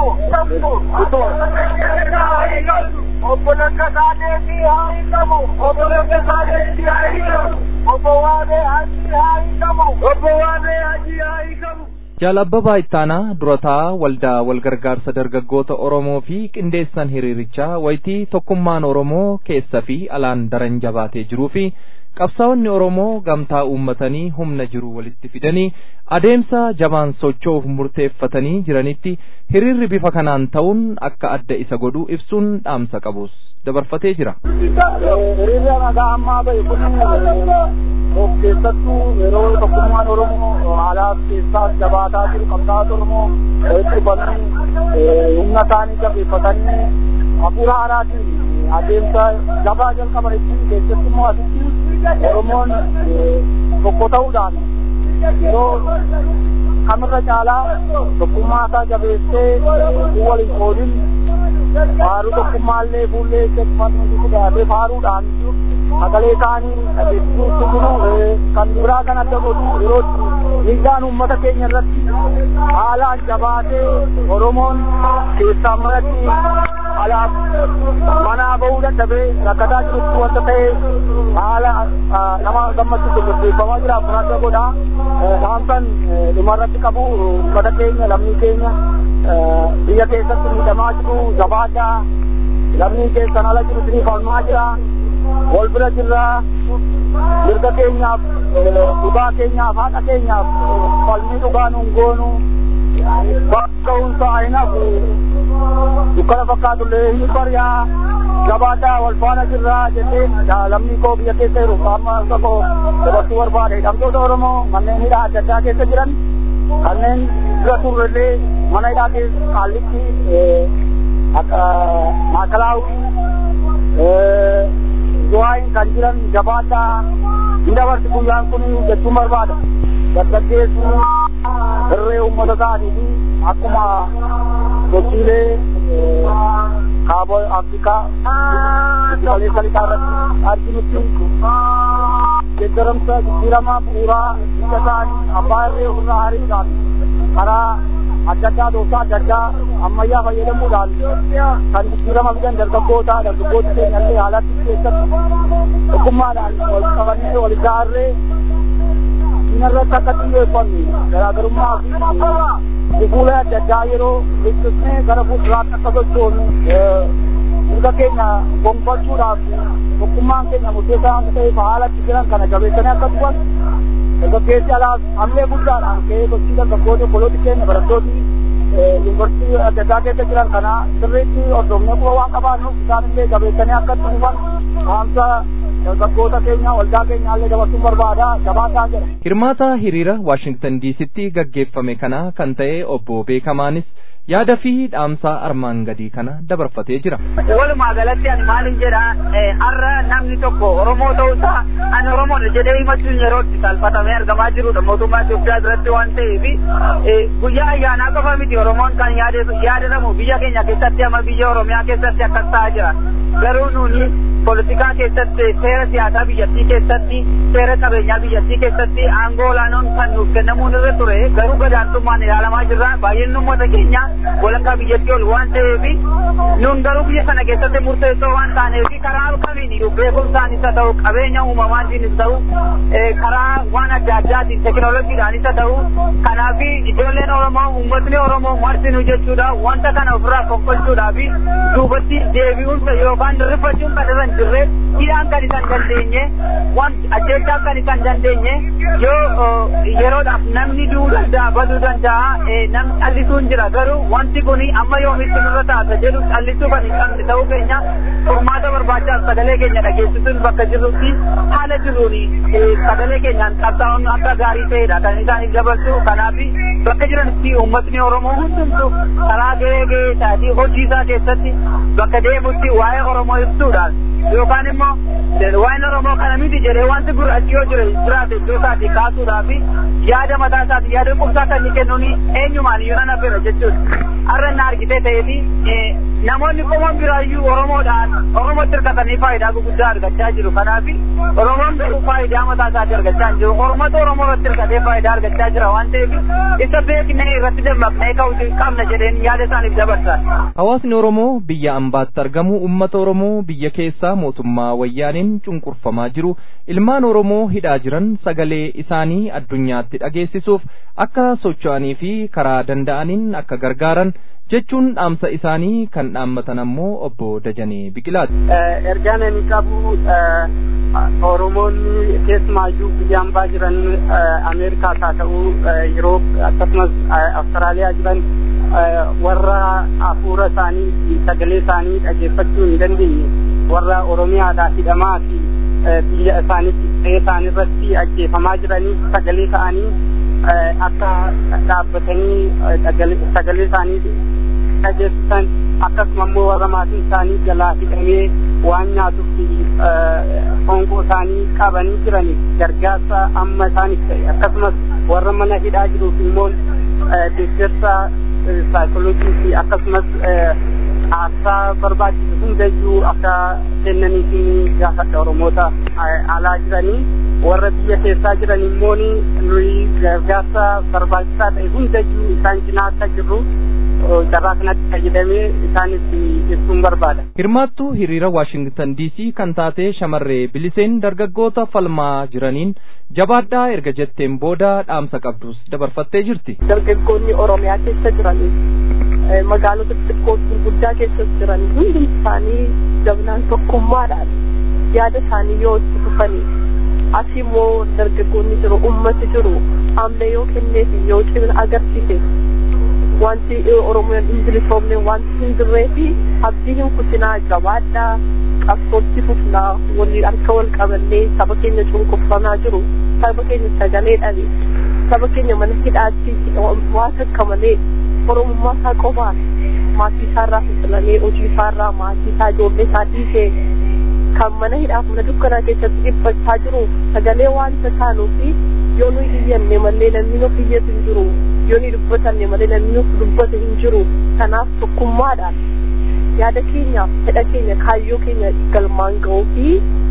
hiikamu. Obbo Lakkasaa Deebii haa hiikamu. Obbo Lakkasaa Deebii haa hiikamu. Obbo Waabee Hajii haa hiikamu. Obbo Waabee Hajii haa hiikamu. Jaalabbabaa Ittaanaa durataa waldaa walgargaarsa dargaggoota Oromoo fi qindeessan hiriirichaa wayitii tokkummaan Oromoo keessa fi alaan daran jabaatee jiruu fi qabsaa'onni Oromoo gamtaa uummatanii humna jiru walitti fidanii adeemsa jabaan socho'uuf murteeffatanii jiranitti hiriirri bifa kanaan ta'uun akka adda isa godhu ibsuun dhaamsa qabus dabarfatee jira. Hiriirri nagaa ammaa bahe kun of keessattuu yeroo tokkummaan Oromoo haalaaf keessaa jabaataa jiru qabsaa'ota Oromoo walitti dhufanii humna isaanii jabeeffatanii hafuura haaraatiin adeemsa jabaa jalqaban ittiin keessattummoo asitti Oromoon tokko ta'uudhaan yeroo kamirra caalaa tokkummaa isaa jabeessee waliin qoodin faaruu tokkummaallee fuullee keessumatti dhiyaatee faaruudhaan sagalee isaanii dhageessisuutti jiru kan biraa kan adda godhu yeroo miidhaan uummata keenya irratti haalaan jabaatee Oromoon keessaa manatti alaaf manaa bahuu dadhabee rakkataa jirutti wanta ta'e haala nama gammachiisu gaggeeffamaa jira kun adda godha saamsan dhumarratti qabu uummata keenya lammii keenya biyya keessatti miidhamaa jiru jabaadhaa lammii keessan ala jiru isinii falmaa jira wal bira jirra mirga keenyaaf dhugaa keenyaaf haadha keenyaaf falmii dhugaa nuun goonu bakka hunsa ayinaaf dukkana fakkaatullee hin bari'aa jabaadhaa wal faana jirra jenneen lammii koo biyya keessa jiru amma tokko dabarsuu barbaade hidhamtoota oromoo manneen hidhaa adda addaa keessa jiran kanneen bira turrellee mana hidhaa keessa qaallitti maakalaawii du'aayin kan jiran jabaadhaa hin dabarsi guyyaan kun jechuun barbaada dargaggeessu irree uummata ta'anii fi akkuma gochiilee kaaba afrikaa kaleessa lixaa irratti arginutti deeggaramsa jijjiirama bu'uuraa biyya ta'anii abbaa irree ofirraa hariidhaan karaa adda addaa dooftaa adda addaa ammayyaa fayyadamuudhaan kan jijjiirama fidan dargaggoota dargaggoota keenya illee haalatti keessatti tokkummaadhaan wal qabannee wal ijaarree diinarratti akka xiyyeeffannu garaagarummaa fi gufuulee adda addaa yeroo liqisnee gara fuulduraatti akka sochoonu mirga keenya gonfachuudhaaf tokkummaan keenya murteessaa waan ta'eef haalatti jiran kana jabeessanii akka dhufan dargaggeessi alaas hamlee guddaadhaan ka'ee gochii dargaggoota obbolooti keenya barattooti yuunivarsiitii adda addaa keessa jiran kana sirriitti hordofnee quba waan qabaannuuf isaan illee jabeessanii akka itti dhufan haamsa dargaggoota keenya waldaa keenya illee dabarsuun barbaada jabaataa jedha. Hirmaata hiriira Waashingtan DCtti gaggeeffame kana kan ta'e obbo Beekamaanis yaada fi dhaamsa armaan gadii kana dabarfatee jira. Walumaa galatti ani maalin jedha har'a namni tokko Oromoo ta'uusaa ani Oromoodha jedhee himachuun yeroo itti salphatamee argamaa jirudha mootummaa Itoophiyaa biratti waan ta'eef guyyaa ayyaanaa qofa miti Oromoon kan yaadatamu biyya keenya keessatti ama biyya Oromiyaa keessatti akkas ta'aa jira. Garuu nuuni poolitikaa keessatti seera siyaasaa biyyattii keessatti seera qabeenyaa biyyattii keessatti aangoo olaanoon kan nuuf kennamuun irra ture garuu gadaantummaan ilaalamaa jirra baay'een uummata keenya walakkaa biyyattii ol waan ta'eef nun garuu biyya sana keessatti murteessoo waan taaneef karaa kamiin beekumsaan isa ta'u qabeenya uumamaatiin isa ta'u karaa waan adda addaatiin teekinooloojiidhaan isa ta'u kanaaf ijoolleen Oromoo uummatni Oromoo martinuu jechuudha wanta kana ofirraa fonqolchuudhaaf duubatti deebi'uunsa yookaan rifachuun kan irra hin jirre hidhaan kan isaan dandeenye wanti ajjeechaan kan isaan dandeenye yoo yeroodhaaf namni du'uu danda'a baduu danda'a namni callisuun jira garuu wanti kun amma yoomitti nurra taata jedhu callisuu kan hin qabne ta'uu keenya furmaata barbaachaaf sagalee keenya dhageessisuun bakka jirrutti haala jiruun sagalee keenyaan qabsaa'uun akka gaarii ta'edha kan isaaniif dabarsu kanaaf bakka jiranitti uummatni oromoo hundumtu karaa gahee gahee isaatii hojii isaa keessatti bakka deemutti waa'ee oromoo ibsuudhaan yookaan immoo waa'een oromoo kana miti jedhee wanti gurraachi yoo jire jiraate iddoo isaatii kaasuudhaaf yaada mataa isaati yaada qubsaa kan inni kennuun eenyumaan iyyuu nan affeera jechuudha. Har'a na argitee ta'eeti namoonni qomoon biraayyuu oromoodhaan oromootti hirkatanii faayidaa gurguddaa argachaa jiru kanaaf oromoon garuu faayidaa mataa isaatti argachaa hin jiru oromootu oromoo irratti hirkatee faayidaa argachaa jira waan ta'eef isa beeknee irratti dammaqnee ka'uu qabna jedheen yaada isaaniif dabarsa. Hawaasni Oromoo biyya ambaatti argamu uummata Oromoo biyya keessaa mootummaa wayyaaniin cunqurfamaa jiru ilmaan Oromoo hidhaa jiran sagalee isaanii addunyaatti dhageessisuuf akka socho'anii fi karaa danda'aniin akka gargaaran jechuun dhaamsa isaanii kan dhaammatan ammoo obbo Dajanee Biqilaati. Ergaan ani qabu Oromoonni keessumaayyuu biyya ambaa jiran Ameerikaas haa ta'u Yuroop akkasumas Awustiraaliyaa jiran warra hafuura isaanii sagalee isaanii dhageeffachuu hin dandeenye warra Oromiyaadhaa hidhamaa fi biyya isaaniitti qe'ee isaanii irratti ajjeefamaa jiraniif sagalee ta'anii akka dhaabbatanii sagalee isaanii dhageessisan akkasuma immoo warra maatiin isaanii jalaa hidhamee waan nyaatuu fi honqoo isaanii qabanii jiraniif gargaarsa amma isaaniif ta'e akkasumas warra mana hidhaa jiruuf immoo deeggarsa saayikooloojii fi akkasumas haasaa barbaachisu hundayyuu akka kennaniif gaafadha oromoota alaa jiranii warra biyya keessaa jiran immoo nuyi gargaarsa barbaachisaa ta'e hundayyuu isaan cinaa akka jirru carraa kanatti fayyadamee isaanis ibsuun barbaada. Hirmaattuu hiriira Waashingtan DC kan taate shamarree biliseen dargaggoota falmaa jiraniin jabaadhaa erga jetteen booda dhaamsa qabdus dabarfattee jirti. Dargaggoonni Oromiyaa keessa jiranii magaalota xixiqqoo gurguddaa keessa jiran hundi isaanii jabnaan tokkummaadhaan yaada isaanii yoo itti fufanii asii immoo dargaggoonni jiru ummati jiru amna yoo kenneef yoo cimina agarsiise wanti oromoon hin bilisoomne wanti hin jirree fi abdii hin kutinaa jabaadhaa qabsootti fufnaa walii harka wal qabannee saba keenya cunqurfamaa jiru saba keenya sagalee dhabe saba keenya mana hidhaatti waa takka malee oromummaa isaa qofaan maatii isaarraa fixilamee hojii isaarraa maatii isaa ijoollee isaa dhiisee kan mana hidhaaf mana dukkanaa keessatti dhiphachaa jiru sagalee waanta taanuufi yoo nuyi iyyanne malee namni nuuf iyyatu hin jiru yoo nuyi dubbatanne malee namni nuuf dubbatu hin jiru kanaaf tokkummaadhaan yaada keenyaaf fedha keenya kaayyoo keenya galmaan ga'uu fi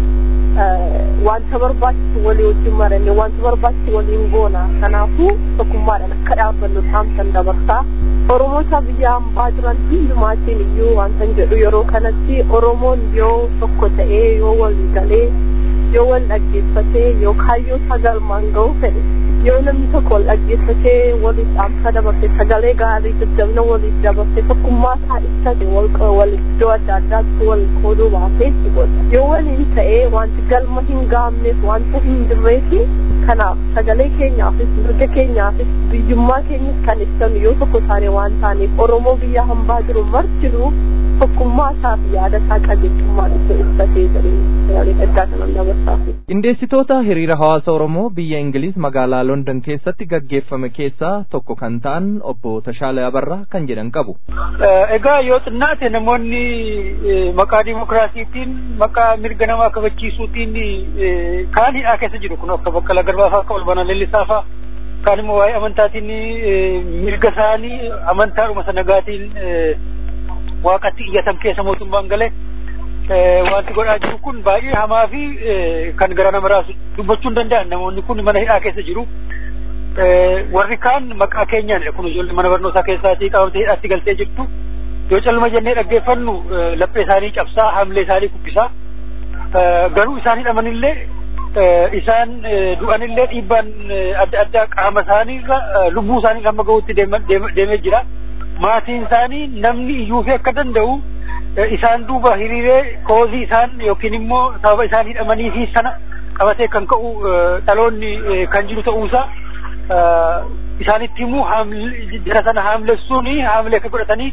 wanta barbaachisu walii wajjin maranne wanta barbaachisu waliin goona kanaafuu tokkummaadhaan akka dhaabbannu dhaamsan dabarsaa oromoota biyya hambaa jiran hundumaatiin iyyuu wantan jedhu yeroo kanatti oromoon yoo tokko ta'ee yoo walii galee yoo wal dhaggeeffatee yoo kaayyoo isaa galmaan ga'uu fedhe yoo namni tokko wal dhaggeeffatee waliif dhaamsa dabarse sagalee gaarii jajjabina waliif dabarse tokkummaa isaa ibsate wal iddoo adda addaatti wal qooduu baasee godha yoo waliin ta'ee wanti galma hin gaamneef wanta hin jirreefi kanaaf sagalee keenyaafis mirga keenyaafis biyyummaa keenyas kan ibsanu yoo tokko taane waan taaneef oromoo biyya hambaa jiru martinuu tokkummaa isaa fi yaada isaa qajeelchummaan itti ibsatee jedhee ergaa kanan dabarsaaf. Qindeessitoota hiriira hawaasa Oromoo biyya Ingiliz magaalaa London keessatti gaggeeffame keessaa tokko kan ta'an obbo Tashaalee Abarraa kan jedhan qabu. Egaa yoo xinnaate namoonni maqaa dimokiraasiitiin maqaa mirga namaa kabachiisuutiin kaan hidhaa keessa jiru kun akka Baqqalaa Garbaa fa'aa akka Olbanaa Leellisaa fa'aa kaan immoo waa'ee amantaatiin mirga isaanii amantaadhuma sanagaatiin waaqatti iyyatan keessa mootummaan galee wanti godhaa jiru kun baay'ee hamaa fi kan gara nama raasu dubbachuu hin danda'an namoonni kun mana hidhaa keessa jiru. Warri kaan maqaa keenyaan kun ijoollee mana barnootaa keessaatii qabamtee hidhaatti galtee jirtu yoo calma jennee dhaggeeffannu laphee isaanii cabsaa hamlee isaanii kubbisaa garuu isaan hidhamanillee isaan du'anillee dhiibbaan adda addaa qaama isaaniirra lubbuu isaanii hamma gahuutti deemee jira. maatiin isaanii namni iyyuu fi akka danda'u isaan duuba hiriiree koozii isaan yookiin immoo sababa isaan hidhamanii fi sana qabatee kan ka'u dhaloonni kan jiru ta'uusaa isaanitti immoo jara sana haamlessuun haamlee akka godhatanii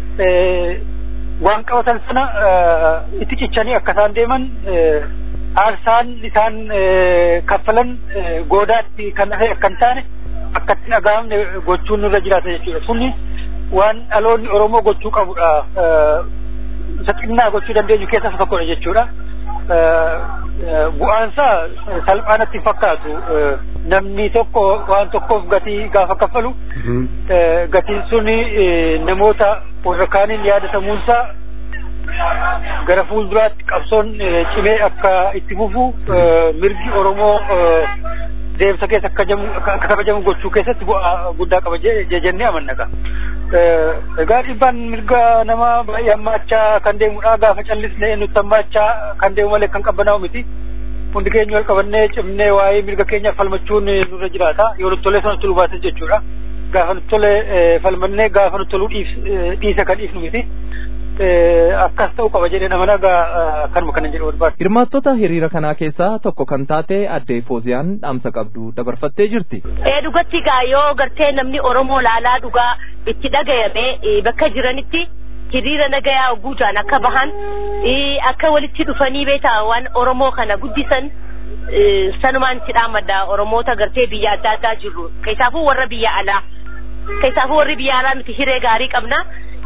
waan qabatan sana itti cichanii akka isaan deeman aarsaan isaan kaffalan goodaatti kan hafe akka hin taane akka itti dhaga'amne gochuun nurra jiraata jechuudha. Sunni waan dhaloonni Oromoo gochuu qabudha. Isa xinnaa gochuu dandeenyu keessaa isa tokkodha jechuudha. Bu'aansaa salphaanatti fakkaatu namni tokko waan tokkoof gatii gaafa kaffalu gatiin suni namoota warra kaaniin yaadatamuunsaa gara fuulduraatti qabsoon cimee akka itti fufu mirgi Oromoo deemsa keessa akka kabajamu gochuu keessatti bu'aa guddaa qaba jennee amanna. Egaa dhiibbaan mirga namaa baay'ee hammaachaa kan deemudha. Gaafa callisnee nutti hammaachaa kan deemu malee kan qabbanaa'u miti. Hundi keenya wal qabannee cimnee waa'ee mirga keenya falmachuun nurra jiraata. Yoo nutti tolee sanatti nu baasisa jechuudha. Gaafa nutti tolee falmannee gaafa nutti toluu dhiisa kan dhiifnu miti. akkas ta'uu qaba jedhee nama nagaa kanuma kana jedhu barbaada. Hirmaattota hiriira kanaa keessaa tokko kan taate addee Fooziyaan dhaamsa qabdu dabarfattee jirti. Ee dhugatti gaa yoo gartee namni Oromoo laalaa dhugaa itti dhagayame bakka jiranitti hiriira nagayaa guutaan akka bahan akka walitti dhufanii beekaa waan Oromoo kana guddisan sanumaan itti dhaamadda Oromoota gartee biyya adda addaa jirru keessaafuu warra biyya alaa keessaafuu warri biyya alaa nuti hiree gaarii qabna.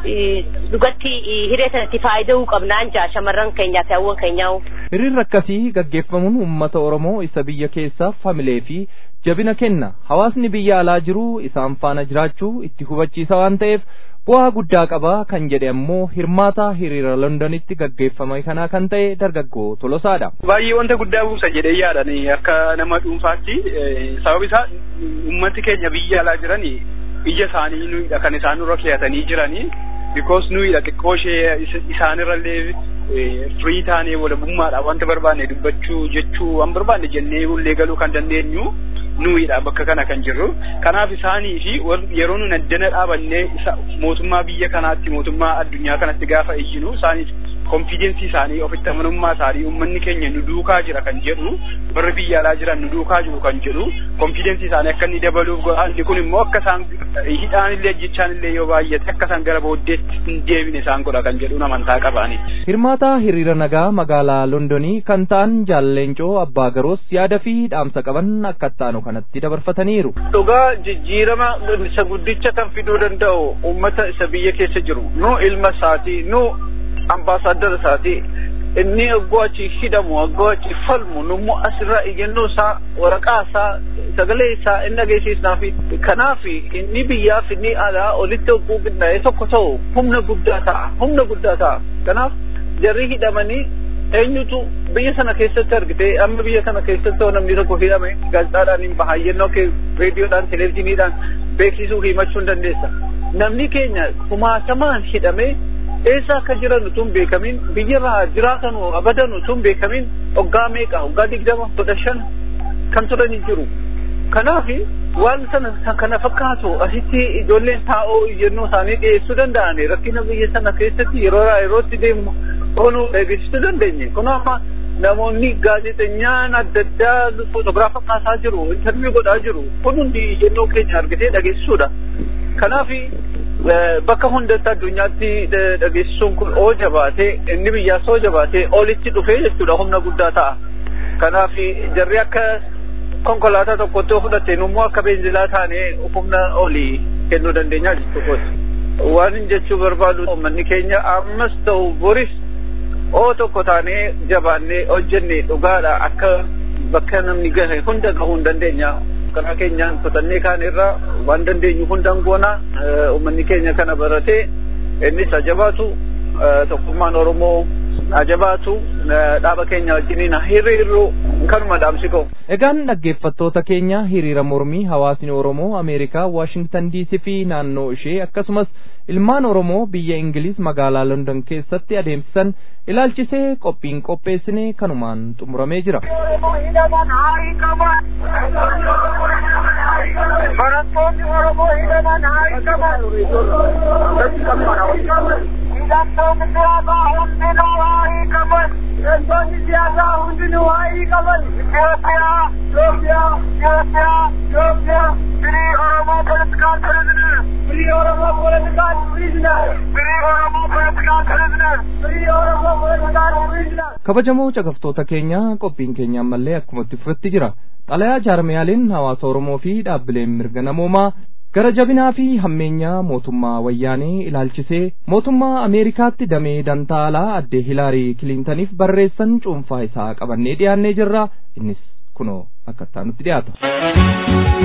dhugatti hiree sanatti faayida'uu qabnaan jaa shamarran keenyaa fi hawwan keenyaa. Hiriirri akkasii gaggeeffamuun uummata Oromoo isa biyya keessaaf hamilee fi jabina kenna. Hawaasni biyya alaa jiru isaan faana jiraachuu itti hubachiisa waan ta'eef bu'aa guddaa qaba kan jedhe ammoo hirmaata hiriira Londonitti gaggeeffame kanaa kan ta'e dargaggoo Tolosaadha. Baay'ee wanta guddaa buusa jedhee yaadani akka nama dhuunfaatti sababni isaa uummati keenya biyya alaa jirani ija isaanii nuyidha kan isaan nurra keeyatanii jiranii because nuyidha xiqqoo ishee isaanirrallee firii taanee walabummaadha wanta barbaanne dubbachuu jechuu waan barbaanne jennee ullee galuu kan dandeenyu nuyidha bakka kana kan jirru kanaaf isaanii fi yeroo nun addana dhaabannee mootummaa biyya kanaatti mootummaa addunyaa kanatti gaafa iyyinu isaaniif konfidensii isaanii ofitti amanummaa isaanii uummanni keenya nu duukaa jira kan jedhu warri biyya alaa jiran nu duukaa jiru kan jedhu konfidensii isaanii akka inni dabaluuf godhaanti kun immoo akka isaan hidhaan illee jechaan illee yoo baay'ate akka isaan gara booddeetti hin deebine isaan godha kan jedhu amantaa qabaani. Hirmaata hiriira nagaa magaalaa Londonii kan ta'an jaalleencoo abbaa garoos yaada fi dhaamsa qaban akka ittaanu kanatti dabarfataniiru. Dhugaa jijjiirama isa guddicha kan fiduu danda'u uummata isa biyya keessa jiru nu ilma isaatii nu ambaasaadara isaatii inni aggoo achi hidhamu aggoo achi falmu nummoo asirraa iyyannoo isaa waraqaa isaa sagalee isaa inni dhageessisnaa fi kanaaf inni biyyaaf inni alaa olitti ogguu qindaa'ee tokko ta'u humna guddaa ta'a humna guddaa ta'a kanaaf jarri hidhamanii eenyutu biyya sana keessatti argite amma biyya kana keessatti namni tokko hidhame gaazexaadhaan hin baha yennoo kee reediyoodhaan televezyiiniidhaan beeksisuu himachuu hin dandeessa namni keenya kumaatamaan hidhamee eessa akka jiran utuu hin beekamin biyyarraa jiraatan abadan utuu hin beekamin waggaa meeqa waggaa digdama kudha shan kan turanii jiru kanaaf waan sana kana fakkaatu asitti ijoolleen taa'oo iyyannoo isaanii dhiyeessuu danda'an rakkina biyya sana keessatti yeroo yerootti deemu oonuu eegsisuu dandeenye kun amma namoonni gaazexeessaan adda addaa footograafa kaasaa jiru intarviyu godhaa jiru kun hundi iyyannoo keenya argatee dhageessisuudha kanaaf bakka hundatti addunyaatti dhageessisuun kun oo jabaatee inni biyyaas oo jabaatee olitti dhufee jechuudha humna guddaa ta'a kanaaf jarri akka konkolaataa tokkotti fudhatte immoo akka beenzilaa taanee humna olii kennuu dandeenya jechuudha waan hin jechuu barbaadu uummanni keenya ammas ta'u boris oo tokko taanee jabaannee hojjenne dhugaadha akka bakka namni gahe hunda gahuu hin dandeenya karaa keenyaan kutannee kaan irraa waan dandeenyu hundaan goona uummanni keenya kana baratee innis ajabaatu tokkummaan oromoo ajabaatu dhaaba keenya wajjiniin hiriirru kanuma dhaamsi ka'u. Egaan dhaggeeffattoota keenya hiriira mormii hawaasni Oromoo Ameerikaa Waashingtan DC fi naannoo ishee akkasumas ilmaan Oromoo biyya Ingiliz magaalaa London keessatti adeemsisan ilaalchisee qophiin qopheessine kanumaan xumuramee jira. Barattoonni Oromoo hidhaman haa hidhaman. hidhattoonni siyaasaa hundinuu waa'ee qaban hidhattoonni siyaasaa hundinuu waa'ee qaban Itoophiyaa Itoophiyaa Itoophiyaa Itoophiyaa Free Oromo Political Prisoner Free Oromo Political Prisoner Free Oromo Political Prisoner Free Oromo Political Prisoner kabajamoo caqaftoota keenya qophiin keenya ammallee akkuma itti fufetti jira xalayaa jaarmiyaaliin hawaasa oromoo fi dhaabbileen mirga namoomaa gara jabinaa fi hammeenyaa mootummaa wayyaanee ilaalchisee mootummaa ameerikaatti damee dantaalaa addee hilaarii kiliintaniif barreessan cuunfaa isaa qabannee dhiyaannee jirra innis kunoo akkattaa nutti dhiyaata.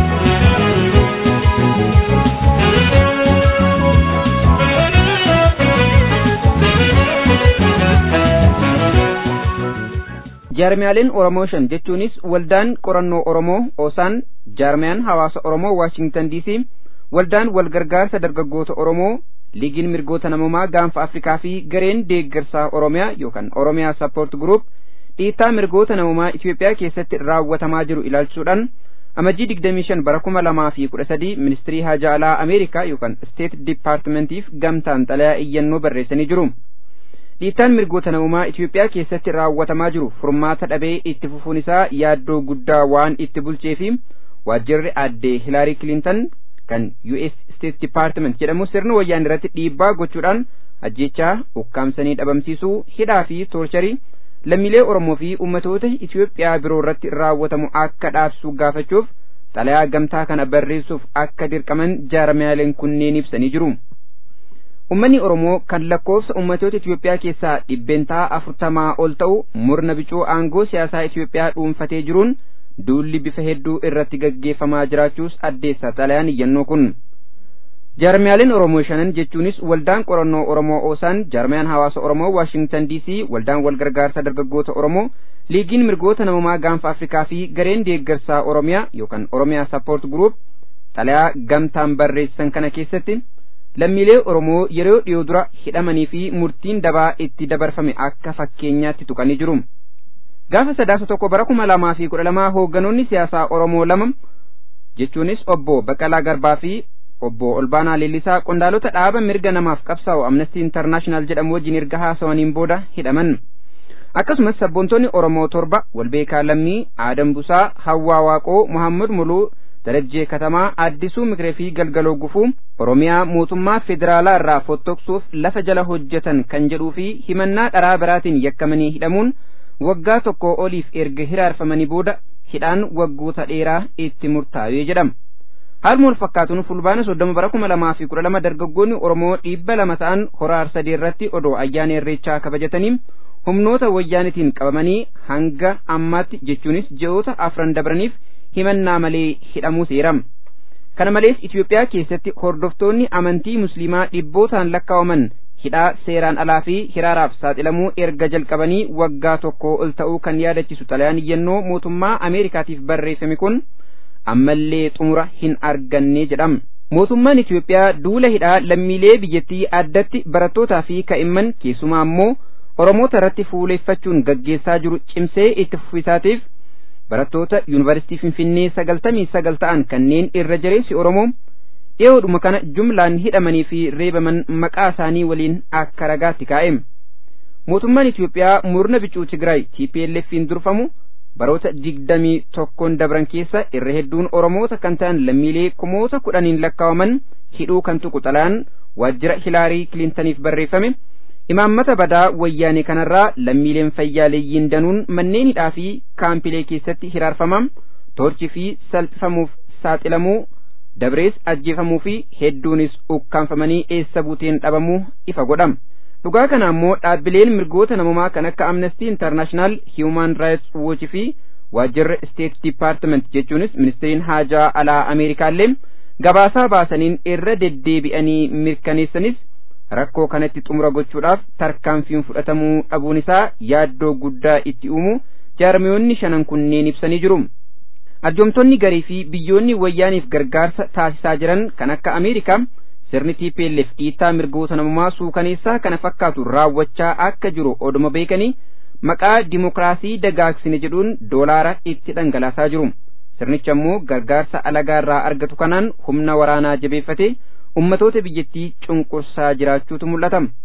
jaarmiyaaleen oromoo shan jechuunis waldaan qorannoo oromoo oosaan jaarmiyaan hawaasa oromoo waashingtan diisii waldaan walgargaarsa dargaggoota oromoo liigiin mirgoota namoomaa gaanfa afrikaa fi gareen deeggarsaa oromiyaa yookaan oromiyaa sappoort gruup dhiittaa mirgoota namoomaa itiyoophiyaa keessatti raawwatamaa jiru ilaalchisuudhaan amajjii digdamii shan bara kuma lamaa fi kudha sadii ministirii haajaa alaa ameerikaa yookaan steet dipaartimentiif gamtaan xalayaa iyyannoo barreessanii jiru. dhiittaan mirgoota namummaa Itiyoophiyaa keessatti raawwatamaa jiru furmaata dhabee itti fufuun isaa yaaddoo guddaa waan itti bulchee fi waajjirri addee Hilaarii Kilintan kan US State Department jedhamu sirna wayyaan irratti dhiibbaa gochuudhaan ajjechaa ukkaamsanii dhabamsiisuu hidhaa fi toorcharii lammiilee Oromoo fi ummatoota Itiyoophiyaa biroo irratti raawwatamu akka dhaabsuu gaafachuuf xalayaa gamtaa kana barreessuuf akka dirqaman jaarmiyaaleen kunneen ibsanii jiru. Uummanni Oromoo kan lakkoofsa ummatoota Itiyoophiyaa keessaa dhibbeentaa afurtamaa ol ta'u murna bicuu aangoo siyaasaa Itiyoophiyaa dhuunfatee jiruun duulli bifa hedduu irratti gaggeeffamaa jiraachuus addeessa xalayaan iyyannoo kun. Jaarmiyaaleen Oromoo shanan jechuunis waldaan qorannoo Oromoo Oosaan, jaarmiyaan hawaasa Oromoo Waashingtan DC, waldaan walgargaarsa dargaggoota Oromoo, liigiin mirgoota namummaa gaanfa Afrikaa fi gareen deeggarsaa Oromiyaa yookaan Oromiyaa Sappoort Group xalayaa gamtaan barreessan kana keessatti lammiilee Oromoo yeroo dhiyoo dura hidhamanii fi murtiin dabaa itti dabarfame akka fakkeenyaatti tuqanii jiru. Gaafa sadaasa tokko bara kuma lamaa fi kudha lamaa hoogganoonni siyaasaa Oromoo lama jechuunis obbo Baqqalaa Garbaa fi obbo Olbaanaa Leellisaa qondaalota dhaaba mirga namaaf qabsaa'u Amnestii Intarnaashinaal jedhamu wajjin erga haasawaniin booda hidhaman. Akkasumas sabboontonni Oromoo torba Walbeekaa Lammii, Aadam Busaa, Hawwaa Waaqoo, Muhammad Muluu, darajjee katamaa addisuu mikiree fi galgaloo gufuu oromiyaa mootummaa federaalaa irraa fottoksuuf lafa jala hojjetan kan jedhuu fi himannaa dharaa biraatiin yakkamanii hidhamuun waggaa tokko oliif erga hiraarfamanii booda hidhaan waggoota dheeraa itti murtaa'ee jedhama. Haaluma wal fakkaatuun fulbaana soddoma bara kuma lamaa fi kudha lama dargaggoonni Oromoo dhibba lama ta'an hora arsadee irratti odoo ayyaana irreechaa kabajatanii humnoota wayyaanitiin qabamanii hanga ammaatti jechuunis ji'oota afran dabraniif himannaa malee hidhamuu seerama. Kana malees Itiyoophiyaa keessatti hordoftoonni amantii musliimaa dhibbootaan lakkaa'aman hidhaa seeraan alaa fi hiraaraaf saaxilamuu erga jalqabanii waggaa tokko ol ta'uu kan yaadachisu xalayaan iyyannoo mootummaa Ameerikaatiif barreeffame kun ammallee xumura hin arganne jedhama. Mootummaan Itiyoophiyaa duula hidhaa lammiilee biyyattii addatti barattootaa fi kaa'imman keessumaa immoo Oromoota irratti fuuleeffachuun gaggeessaa jiru cimsee itti fufisaatiif barattoota yuunivarsiitii Finfinnee sagaltamii sagal ta'an kanneen irra jireessi Oromoo dhiyoodhuma kana jumlaan hidhamanii fi reebaman maqaa isaanii waliin akka ragaatti kaa'e. Mootummaan Itiyoophiyaa murna bicuu Tigraay TPLF'n durfamu baroota digdamii tokkoon dabran keessa irra hedduun Oromoota kan ta'an lammiilee kumoota kudhaniin lakkaa'aman hidhuu kan tuqu xalayaan waajjira Hilaarii Kilintaniif barreeffame. Imaammata badaa wayyaanee kanarraa lammiileen fayyaaleeyyiin danuun manneen hidhaa fi kaampilee keessatti hiraarfamam toorchii fi salphifamuuf saaxilamuu dabrees ajjeefamuu fi hedduunis ukkaanfamanii eessa buuteen dhabamuu ifa godhama. Dhugaa kana ammoo dhaabbileen mirgoota namumaa kan akka Amnesty International, Human Rights Watch fi waajjirri State Department jechuunis ministeeriin haajaa alaa Ameerikaallee gabaasaa baasaniin irra deddeebi'anii mirkaneessanis rakkoo kanatti xumura gochuudhaaf tarkaanfiin fudhatamuu dhabuun isaa yaaddoo guddaa itti uumu jaarmiyoonni shanan kunneen ibsanii jiru. Arjoomtonni garii fi biyyoonni wayyaaniif gargaarsa taasisaa jiran kan akka Ameerikaa sirni TPLF dhiittaa mirgoota namummaa suukaneessaa kana fakkaatu raawwachaa akka jiru oduma beekanii maqaa dimokiraasii dagaagsine jedhuun doolaara itti dhangalaasaa jiru. Sirnichi ammoo gargaarsa alagaarraa argatu kanaan humna waraanaa jabeeffate ummatoota biyyattii cunqursaa jiraachuutu mul'ata.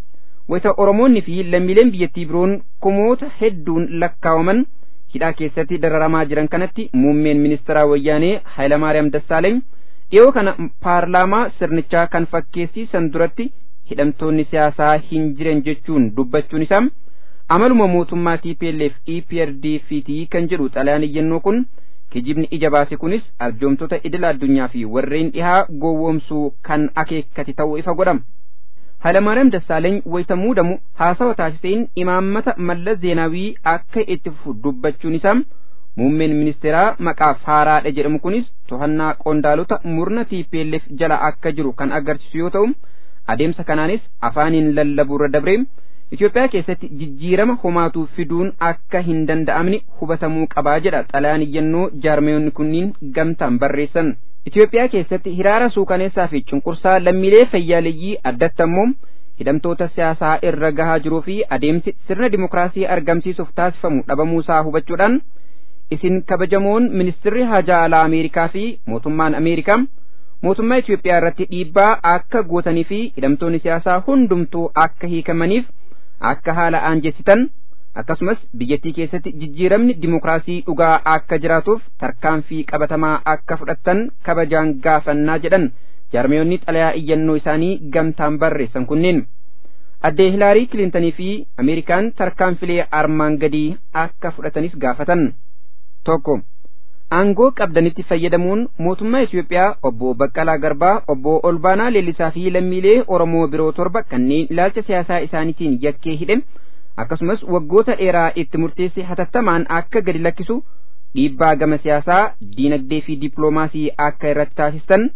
wayita oromoonni fi lammiileen biyyattii biroon kumoota hedduun lakkaawaman hidhaa keessatti dararamaa jiran kanatti muummeen ministeeraa wayyaanee Hayilamaariyaam Dassaaleeny dhiyoo kana paarlaamaa sirnichaa kan fakkeessiisan duratti hidhamtoonni siyaasaa hin jiran jechuun dubbachuun isaa amaluma mootummaa TPLF EPRDFT kan jedhu xalayaan iyyannoo kun kijibni ija baase kunis arjoomtota idila addunyaa fi warreen dhihaa gowwoomsuu kan akeekkate ta'uu ifa godhama. Hayilamaariyaam Dassaaleeny wayita muudamu haasawa taasiseen imaammata Mallas Zeenaawii akka itti fufu dubbachuun isaa muummeen ministeeraa maqaaf haaraadha jedhamu kunis to'annaa qondaalota murna TPLF jala akka jiru kan agarsiisu yoo ta'u adeemsa kanaanis afaaniin lallabuurra dabree Itoophiyaa keessatti jijjiirama homaatu fiduun akka hin danda'amne hubatamuu qabaa jedha xalayaan iyyannoo jaarmeeyonni kunniin gamtaan barreessan. Itoophiyaa keessatti hiraara suukaneessaa fi cunqursaa lammiilee fayyaaleeyyii addatti ammoo hidhamtoota siyaasaa irra gahaa jiruu fi adeemsi sirna dimokiraasii argamsiisuuf taasifamu dhabamuusaa hubachuudhaan isin kabajamoon ministirri haajaa alaa Ameerikaa fi mootummaan Ameerikaa mootummaa Itoophiyaa irratti dhiibbaa akka gootanii fi hidhamtoonni siyaasaa hundumtuu akka hiikamaniif akka haala aanjessitan akkasumas biyyattii keessatti jijjiiramni dimokiraasii dhugaa akka jiraatuuf tarkaanfii qabatamaa akka fudhattan kabajaan gaafannaa jedhan jaarmeeyonni xalayaa iyyannoo isaanii gamtaan barreessan kunneen addee hilaarii kilintanii fi ameerikaan tarkaanfilee armaan gadii akka fudhatanis gaafatan tokko aangoo qabdanitti fayyadamuun mootummaa Itoophiyaa obbo Baqqalaa Garbaa obbo Olbaanaa Leellisaa fi lammiilee Oromoo biroo torba kanneen ilaalcha siyaasaa isaaniitiin yakkee hidhe akkasumas waggoota dheeraa itti murteesse hatattamaan akka gadi lakkisu dhiibbaa gama siyaasaa diinagdee fi dippiloomaasii akka irratti taasistan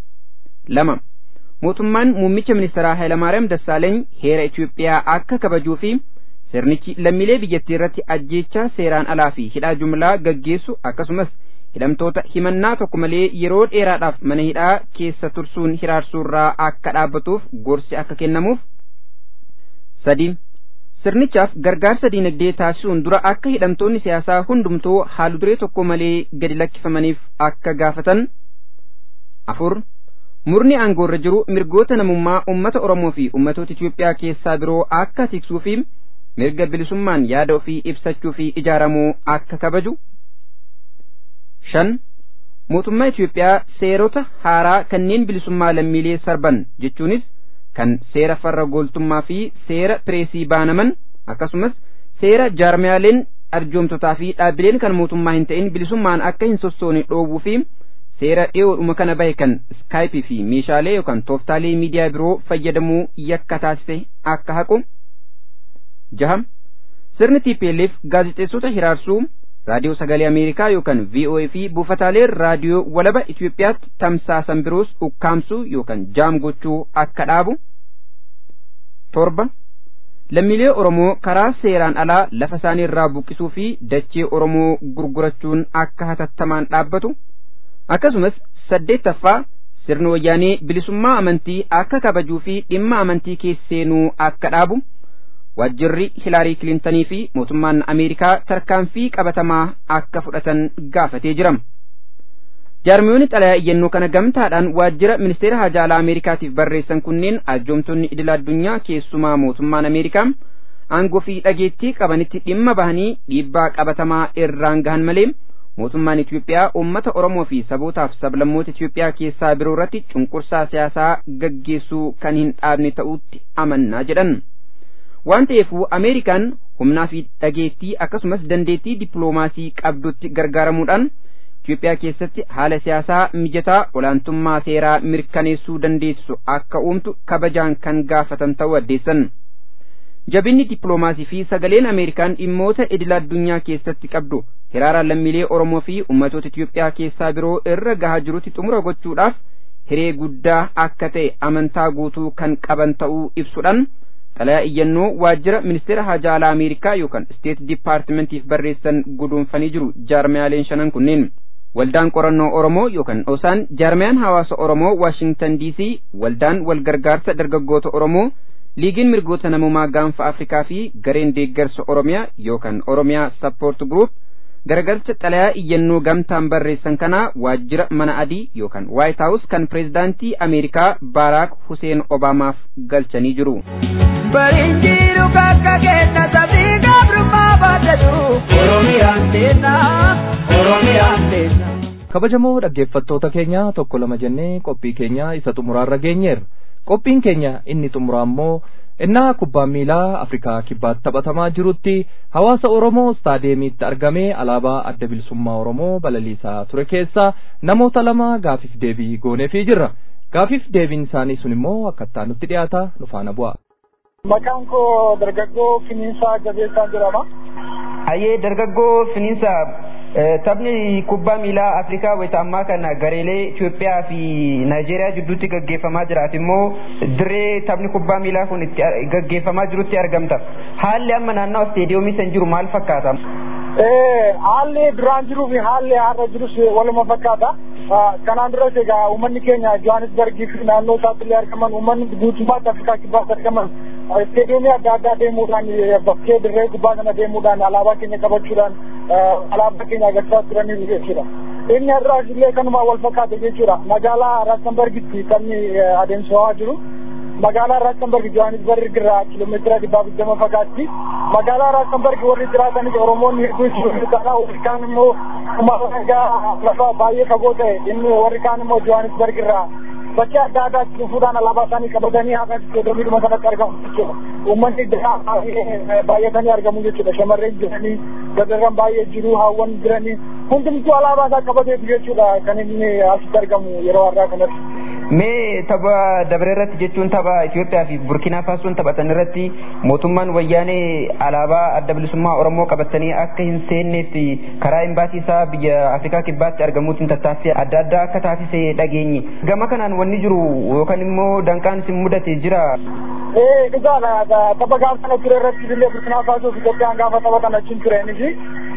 lama mootummaan muummicha ministeeraa Hayilamaariyaam Dassaaleeny heera Itoophiyaa akka kabajuu fi sirnichi lammiilee biyyattii irratti ajjeechaa seeraan alaa fi hidhaa jumlaa gaggeessu akkasumas hidhamtoota himannaa tokko malee yeroo dheeraadhaaf mana hidhaa keessa tursuun hiraarsuurraa akka dhaabbatuuf gorsi akka kennamuuf sadi sirnichaaf gargaarsa diinagdee taasisuun dura akka hidhamtoonni siyaasaa hundumtuu haalu duree tokko malee gadi lakkifamaniif akka gaafatan afur murni aangoorra jiru mirgoota namummaa ummata oromoo fi ummatoota Itoophiyaa keessaa biroo akka tiksuu fi mirga bilisummaan yaada ofii ibsachuu fi ijaaramuu akka kabaju shan mootummaa Itoophiyaa seerota haaraa kanneen bilisummaa lammiilee sarban jechuunis kan seera farra gooltummaa fi seera pireesii baanaman akkasumas seera jaarmiyaaleen arjoomtotaa fi dhaabbileen kan mootummaa hin ta'in bilisummaan akka hin sossoone dhoowwuu fi seera dhiyoodhuma kana bahe kan iskaayipii fi meeshaalee yookaan tooftaalee miidiyaa biroo fayyadamuu yakka taasise akka haqu jaha sirni TPLF gaazexeessota hiraarsuu raadiyoo sagalee Ameerikaa yookaan VOA fi buufataalee raadiyoo walaba Itoophiyaatti tamsaasan biroos ukkaamsuu yookaan jaam gochuu akka dhaabu torba lammiilee Oromoo karaa seeraan alaa lafa isaanii irraa buqqisuu fi dachee Oromoo gurgurachuun akka hatattamaan dhaabbatu akkasumas saddeettaffaa sirni wayyaanee bilisummaa amantii akka kabajuu fi dhimma amantii keesseenuu akka dhaabu waajjirri hilaarii kilintanii fi mootummaan ameerikaa tarkaanfii qabatamaa akka fudhatan gaafatee jira jaarmiyoonni xalayaa iyyannoo kana gamtaadhaan waajjira ministeera haajaalaa ameerikaatiif barreessan kunneen arjoomtonni idil addunyaa keessumaa mootummaan ameerikaa aangoo fi dhageettii qabanitti dhimma bahanii dhiibbaa qabatamaa irraan gahan malee mootummaan Itoophiyaa uummata Oromoo fi sabootaaf sablammoota Itoophiyaa keessaa biroo irratti cunqursaa siyaasaa gaggeessuu kan hin dhaabne ta'utti amannaa jedhan. waan ta'eefuu ameerikaan humnaa fi dhageettii akkasumas dandeettii dippiloomaasii qabdutti gargaaramuudhaan Itoophiyaa keessatti haala siyaasaa mijataa olaantummaa seeraa mirkaneessuu dandeessu akka uumtu kabajaan kan gaafatan ta'uu addeessan. Jabinni dippiloomaasii fi sagaleen Ameerikaan dhimmoota idil addunyaa keessatti qabdu hiraara lammiilee Oromoo fi ummatoota Itoophiyaa keessaa biroo irra gahaa jirutti xumura gochuudhaaf hiree guddaa akka ta'e amantaa guutuu kan qaban ta'uu ibsuudhaan xalayaa iyyannoo waajjira ministeera haajaa alaa ameerikaa yookaan steet dipaartimentiif barreessan guduunfanii jiru jaarmiyaaleen shanan kunneen waldaan qorannoo oromoo yookaan osaan jaarmiyaan hawaasa oromoo waashingtan diisii waldaan walgargaarsa dargaggoota oromoo liigiin mirgoota namummaa gaanfa afrikaa fi gareen deeggarsa oromiyaa yookaan oromiyaa sappoort gruup garagalcha xalayaa iyyannoo gamtaan barreessan kana waajjira mana adii yookaan waayit haawus kan pireezidaantii ameerikaa baaraak huseen obaamaaf galchanii jiru. Barinjiru kakka kenna sabii gabrummaa baatatu Oromiyaan seenna Oromiyaan seenna. kabajamoo dhaggeeffattoota keenya tokko lama jennee qophii keenya isa xumuraarra geenyeerra qophiin keenya inni xumuraa immoo innaa kubbaan miilaa afrikaa kibbaatti taphatamaa jirutti hawaasa oromoo staadeemiitti argamee alaabaa adda bilisummaa oromoo balaliisaa ture keessaa namoota lama gaafiif deebii gooneefii jirra gaafiif deebiin isaanii sun immoo akkattaa nutti dhiyaata nu faana bu'a. Maqaan koo dargaggoo Finiinsaa Jabeessaa jedhama. Hayyee dargaggoo Finiinsa taphni kubbaa miilaa Afrikaa wayita ammaa kana gareelee Itoophiyaa fi Naayijeeriyaa jidduutti gaggeeffamaa jiraat immoo dirree taphni kubbaa miilaa kun itti gaggeeffamaa jirutti argamta. Haalli amma naannawa isteediyoomii san jiru maal fakkaata? Haalli duraan jiruu fi haalli har'a jirus waluma fakkaata. Kanaan duras egaa uummanni keenya Johannesburgii fi naannoo isaatti illee argaman uummanni guutummaatti Afrikaa kibbaatti argaman isteediyoomii adda addaa deemuudhaan bakkee dirree gubbaa sana deemuudhaan alaabaa keenya qabachuudhaan alaabaa keenya agarsiisaa turaniiru jechuudha. Inni har'aas illee kanuma wal fakkaate jechuudha. Magaalaa Raastenbergitti taphni adeemsifamaa jiru. Magaalaa Raastenberg Johannesburg irraa kiiloomeetira dhibba digdama fagaatti. Magaalaa Raastenberg warri jiraatanis Oromoonni hedduu jiru. Kana warri kaan immoo lafa baay'ee fagoo ta'e inni warri kaan immoo Johannesburg irraa bakka adda addaatti dhufuudhaan alaabaa isaanii qabatanii haqa isteediyoomiidhuma sanatti argamu jechuudha. Uummanni baay'atanii argamu jechuudha. Shamarreen jiranii, dardarran baay'ee jiru, haawwan jiranii hundumtuu alaabaa isaa qabateetu jechuudha kan inni asitti argamu yeroo har'aa kanatti. Mee tapha dabre irratti jechuun tapha Itoophiyaa fi Burkina Faasoon taphatan irratti mootummaan wayyaanee alaabaa adda bilisummaa Oromoo qabatanii akka hin seenneef karaa imbaasii isaa biyya Afrikaa kibbaatti argamuutiin tattaaffii adda addaa akka taasise dhageenye. Gama kanaan wanni jiru yookaan immoo danqaan isin mudate jira. Ee dhugaadha tapha gaafa sana ture irratti illee Burkina Faasoo fi Itoophiyaan gaafa taphatan achiin tureenis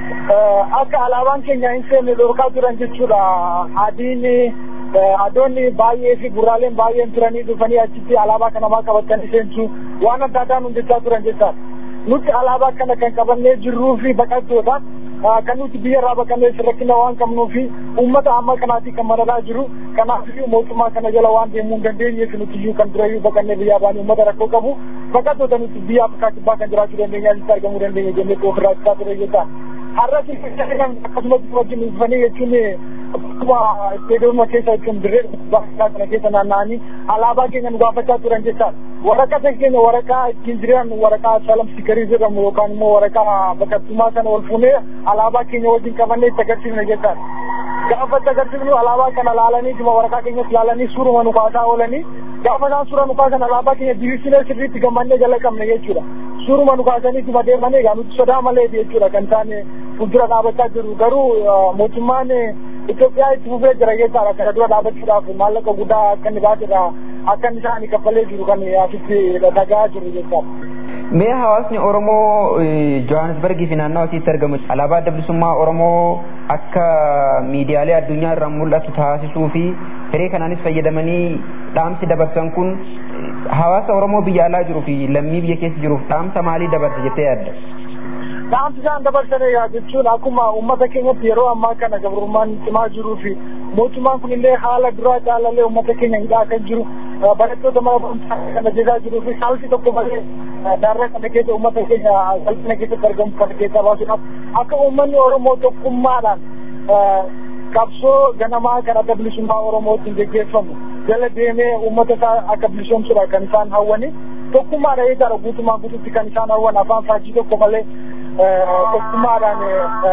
akka alaabaan keenya hin seenne dhorkaa turan jechuudha. Adiin adoonni baay'ee fi gurraaleen baay'een turanii dhufanii achitti alaabaa kana maa qabatanii seensu waan adda addaan hojjechaa turan jechaadha. Nuti alaabaa kana kan qabannee jirruu fi baqattoota kan nuti biyya irraa baqannee rakkina waan qabnuu fi uummata amma kanaatii kan madadaa jiru kanaaf mootummaa kana jala waan deemuu hin dandeenyeef nuti iyyuu kan durayyuu baqannee biyyaa baanii uummata rakkoo qabu baqattoota nuti biyya Afrikaa kibbaa kan jiraachuu dandeenya asitti argamuu dandeenya jennee ofirraa ibsaa ture jechaadha. Har'as akkasumas wajjin dhufanii jechuun akkuma isteediyooma keessa jechuun dirree bakka kana keessa naanna'anii alaabaa keenya nu gaafachaa turan jechaadha. Waraqaa keenya waraqaa ittiin jiran waraqaa salam sikarii jedhamu yookaan immoo waraqaa baqattummaa sana ol fuunee alaabaa keenya wajjin qabannee itti agarsiifne jechaadha. Gaafa itti agarsiifnu alaabaa kana laalanii dhuma waraqaa keenyas laalanii suuruma nu kaasaa oolanii gaafa isaan suura nu kaasan alaabaa keenya diriirsinee sirriitti gammannee jala qabne jechuudha. Suuruma nu kaasanii dhuma deemanii egaa nuti sodaa malee jechuudha kan isaan fuuldura dhaabachaa jiru garuu mootummaan Itoophiyaa itti fufee jira jechaadha kana dura dhaabachuudhaaf maallaqa guddaa akka inni baasedha akka inni isaanii kaffalee jiru kan asitti dhagaa jiru jechaadha. Mee hawaasni Oromoo Johannesburgii fi naannawaa asitti argamu alaabaa adda bilisummaa Oromoo akka miidiyaalee addunyaa irraa mul'atu taasisuu fi hiree kanaanis fayyadamanii dhaamsi dabarsan kun hawaasa Oromoo biyya alaa jiruu fi lammii biyya keessa jiruuf dhaamsa maalii dabarsa jettee yaadda? Dhaamsi isaan dabarsan jechuun akkuma uummata keenyatti yeroo ammaa kana gabrummaan cimaa jiruu fi mootummaan kun illee haala duraa caalallee uummata keenya hidhaa kan jiru barattoota mana barumsaa kana jeesaa jiruu fi saalfi tokko malee daarraa kana keessa uummata keenya salphina keessatti argamu kana keessaa baasuudhaaf akka uummanni Oromoo tokkummaadhaan qabsoo ganamaa kan adda bilisummaa Oromootiin geggeeffamu jala deemee uummata isaa akka bilisoomsudha kan isaan hawwani tokkummaadha jechaadha guutumaa guututti kan isaan hawwan afaan faajii tokko malee tokkummaadhaan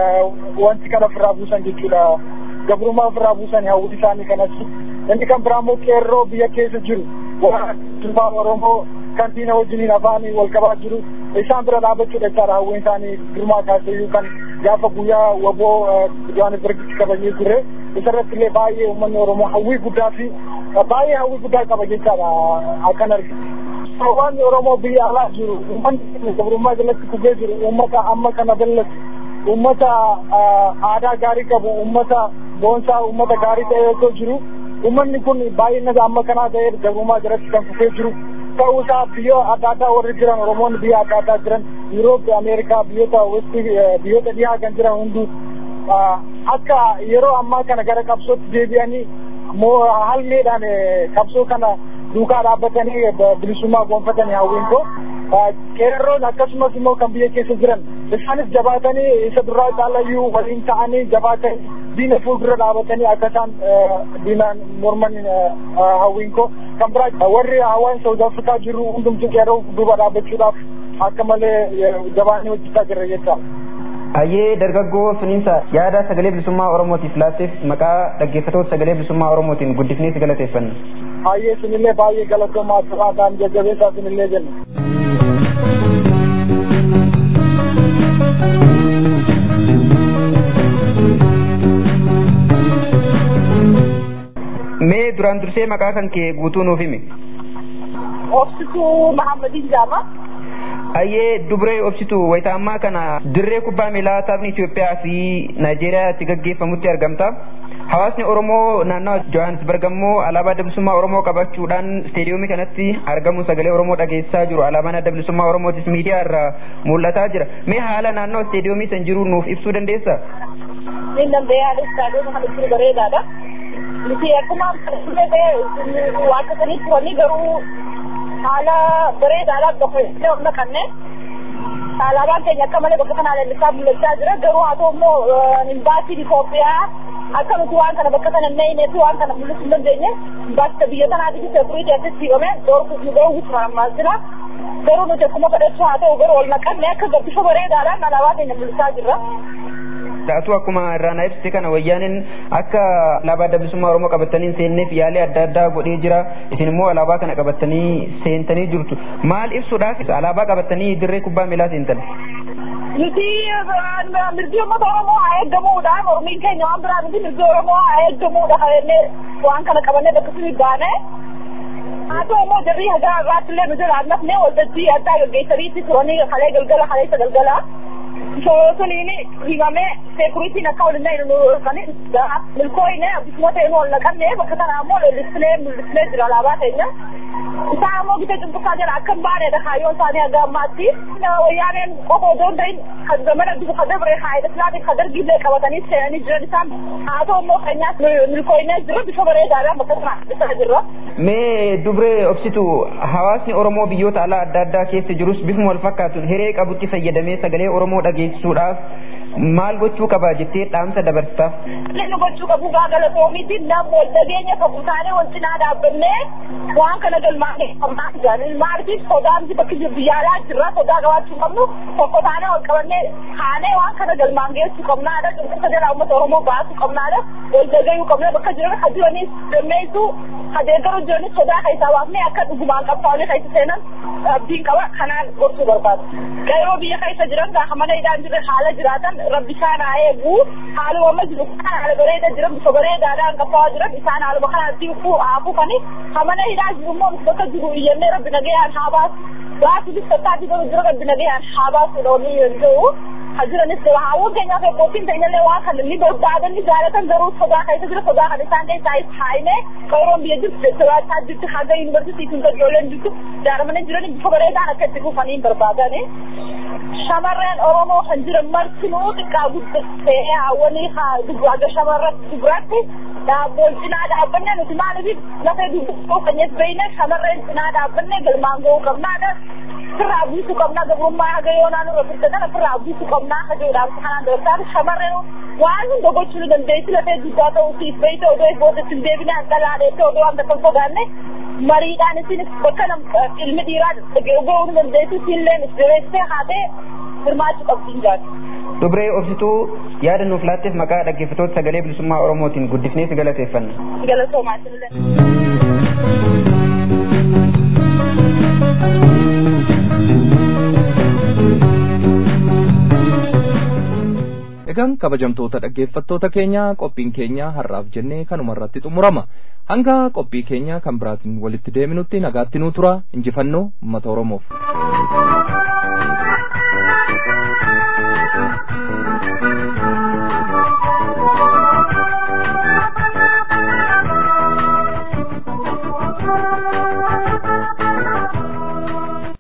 wanti kana ofirraa buusan jechuudha. Gabrummaa ofirraa buusan hawwiti isaanii kanas. Inni kan biraa immoo qeerroo biyya keessa jiru. Waan Oromoo kan diina wajjiniin afaan wal qabaa jiru. Isaan bira dhaabbachuudha jechaadha hawwiin isaanii girmaa kaaseyyuu kan gaafa guyyaa waboo Johannesburgitti kabajee ture. Isarratti illee baay'ee uummanni Oromoo hawwii guddaa fi baay'ee hawwii guddaa qaba jechaadha akkan arginu. Hawaasni Oromoo biyya alaa jiru uummanni gabrummaa jalatti kufee jiru uummata amma kana ballatu uummata aadaa gaarii qabu uummata boonsaa uummata gaarii ta'e yoo jiru uummanni kun baay'ina amma kanaa ta'e gabrummaa jalatti kan kufee jiru ta'uu isaa biyya adda addaa warri jiran Oromoonni biyya adda addaa jiran Yuuroop, Ameerikaa, biyyoota westii biyyoota dhihaa kan jiran hunduu akka yeroo ammaa kana gara qabsootti deebi'anii halmeedhaan qabsoo kana duukaa dhaabbatanii bilisummaa gonfatanii hawwiin koo qeerroon akkasumas immoo kan biyya keessa jiran isaanis jabaatanii isa duraa caalayyuu waliin ta'anii jabaatanii diina fuuldura dhaabatanii akka isaan diinaan morman hawwiin koo kan biraa warri hawaan saawuz afrikaa jiru hundumtu qeerroo duuba dhaabbachuudhaaf akka malee jabaanii hojjechaa jirra jecha. Ayyee dargaggoo suniinsa yaada sagalee bilisummaa Oromootiif laatteef maqaa dhaggeeffatoota sagalee bilisummaa Oromootiin guddifnee si galateeffanna. Ayyee sinillee baay'ee galatoomaa turaa jajjabeessaa sinillee jenna. Mee duraan dursee maqaa kan kee guutuu nuuf himi. Obsituu Mahammadiin Jaama. Ayyee dubree obsitu wayita ammaa kana dirree kubbaa miilaa taphni Itoophiyaa fi Naayijeeriyaa itti gaggeeffamutti argamta. Hawaasni Oromoo naannawa Johannesburg ammoo alaabaa adda bilisummaa Oromoo qabachuudhaan isteediyoomii kanatti argamu sagalee Oromoo dhageessaa jiru. Alaabaan adda bilisummaa Oromootis miidiyaa irraa mul'ataa jira. Mee haala naannoo isteediyoomii san jiru nuuf ibsuu dandeessaa? Niin dandeeyaa istaadiyoomii kana jiru bareedaadha. Nuti akkuma waan akkasanii turanii garuu haala bareedaadhaan tokko humna kanneen alaabaan keenya akka malee bakka kanaa lallisaa mul'achaa jira garuu haa ta'u immoo imbaasiin Itoophiyaa akka nuti waan kana bakka kana hin fi waan kana mul'isuu hin dandeenye imbaasii biyya kanaatiif seekuriitii asitti hidhame dhoorkuuf nu ga'uu guutumaan ammaa jira garuu nuti akkuma fedhachuu haa ta'u garuu ol naqanne akka gabbisha bareedaadhaan alaabaa keenya mul'isaa jirra. Dhaatu akkuma irraa ibsite kana wayyaaniin akka alaabaa adda bilisummaa Oromoo qabatanii seenneef yaalii adda addaa godhee jira. Isin immoo alaabaa kana qabatanii seentanii jirtu. Maal ibsuudhaaf alaabaa qabatanii dirree kubbaa miilaa seentan? Nuti mirgi uummata Oromoo haa eeggamuudha. Oromiin keenya waan biraa miti mirgi Oromoo haa eeggamuudha. Kabajnee waan kana qabannee bakka suni baane. Haa ta'u immoo jarri hagaa irraatti illee nu jala annafnee waltajjii addaa gaggeessaniitti turanii kalee galgala kaleessa galgala. suniin himamee seekuritiin akka waliin nu kan milkooyine akkasuma ta'e nu ol naqanne bakka kana ammoo lollisnee mul'isnee jira alaabaa keenya. Isaan ammoo bita cunqursaa jala akka hin baanedha kaayyoon isaanii haga ammaatti. Wayyaaneen qofa otoo hin ta'in kan zamana dubu kan dabre haayila islaamii kan dargiillee qabatanii seenanii jiran isaan haa ta'u immoo keenyaas milkooyinee jira bifa bareedaadhaan bakka kana ibsaa jirra. Mee dubree obsitu hawaasni Oromoo biyyoota alaa adda addaa keessa jirus bifuma wal fakkaatuun hiree qabutti fayyadamee sagalee Oromoo dhageessisuudhaaf maal gochuu qaba jettee dhaamsa dabarta. Inni gochuu qabu gaa galatoomiitiin nam wal dhageenya qabu taanee wal cinaa dhaabbannee waan kana galmaanee qabnaa jaalin maaliif sodaan bakki biyyaalaa jirra sodaa qabaachuu qabnu tokko taanee wal qabannee kaanee waan kana galmaan geessuu qabnaadha cunqursa jalaa uummata Oromoo baasuu qabnaadha wal dhagayuu qabnee bakka jiran ka jiranis dammeessuu ka deeggaruu jiranis sodaa keessaa baafnee akka dhugumaan qabsaa'anii keessa seenan abdiin qaba kanaan gorsuu barbaadu. Yeroo biyya keessa jiran gaafa mana hidhaan jirre haala jiraatan rabbi isaan haa eegu haaluma amma jiru kan haala bareeda jiran bifa bareedaadhaan qabsaa'aa jiran isaan haaluma kanatti haafuu kani hamana hidhaa jiru immoo bakka jiru iyyannee rabbi nagayaan haa baasu gaafi bifattaati garuu jira rabbi nagayaan haa baasu dhoonii yoo ta'u hajiranis jira haawwan keenyaaf eebbootiin ta'inillee waan kan ni barbaadan ni jaalatan garuu sodaa keessa jira sodaa kan isaan keessaa is haayine qoroon biyya jirtu jajjabaataa jirtu haga yuunivarsiitii kun ijoolleen jirtu jaaramanii jiran bifa bareedaan akka itti fufanii barbaadani. shamarreen oromoo kan jiran martinuu xiqqaa guddattee hawwanii aga shamarra dubratti daabboon cinaa dhaabbanne nuti maaliif lafee dubbachuu keenyas beeyne shamarreen cinaa dhaabbanne galmaan ga'uu qabnaadha. Firraa buusuu qabnaa gabrummaa haga yoonaa nurra firda kana firraa buusuu qabnaa hajoodhaaf kanaan dabarsaatu shamarreen waan hunda gochuu ni dandeessi lafee dubdaa ta'uu siif beeyte odoo booda sin deebine dhalaadeette odoo waan takka sodaanne mariidhaan isinis bakka ilmi dhiiraa ga'uu ni dandeessi siinleen isbeessee haatee hirmaachuu qabdiin jaatu. Dubree obsituu yaada nuuf laatteef maqaa dhaggeeffatoota sagalee bilisummaa Oromootiin guddifnee si galateeffanna. Galatoomaa isinillee. Egaan kabajamtoota dhaggeeffattoota keenya qophiin keenya har'aaf jennee kanuma irratti xumurama. Hanga qophii keenya kan biraatiin walitti deebinutti nagaatti nuu tura injifannoo uummata Oromoof.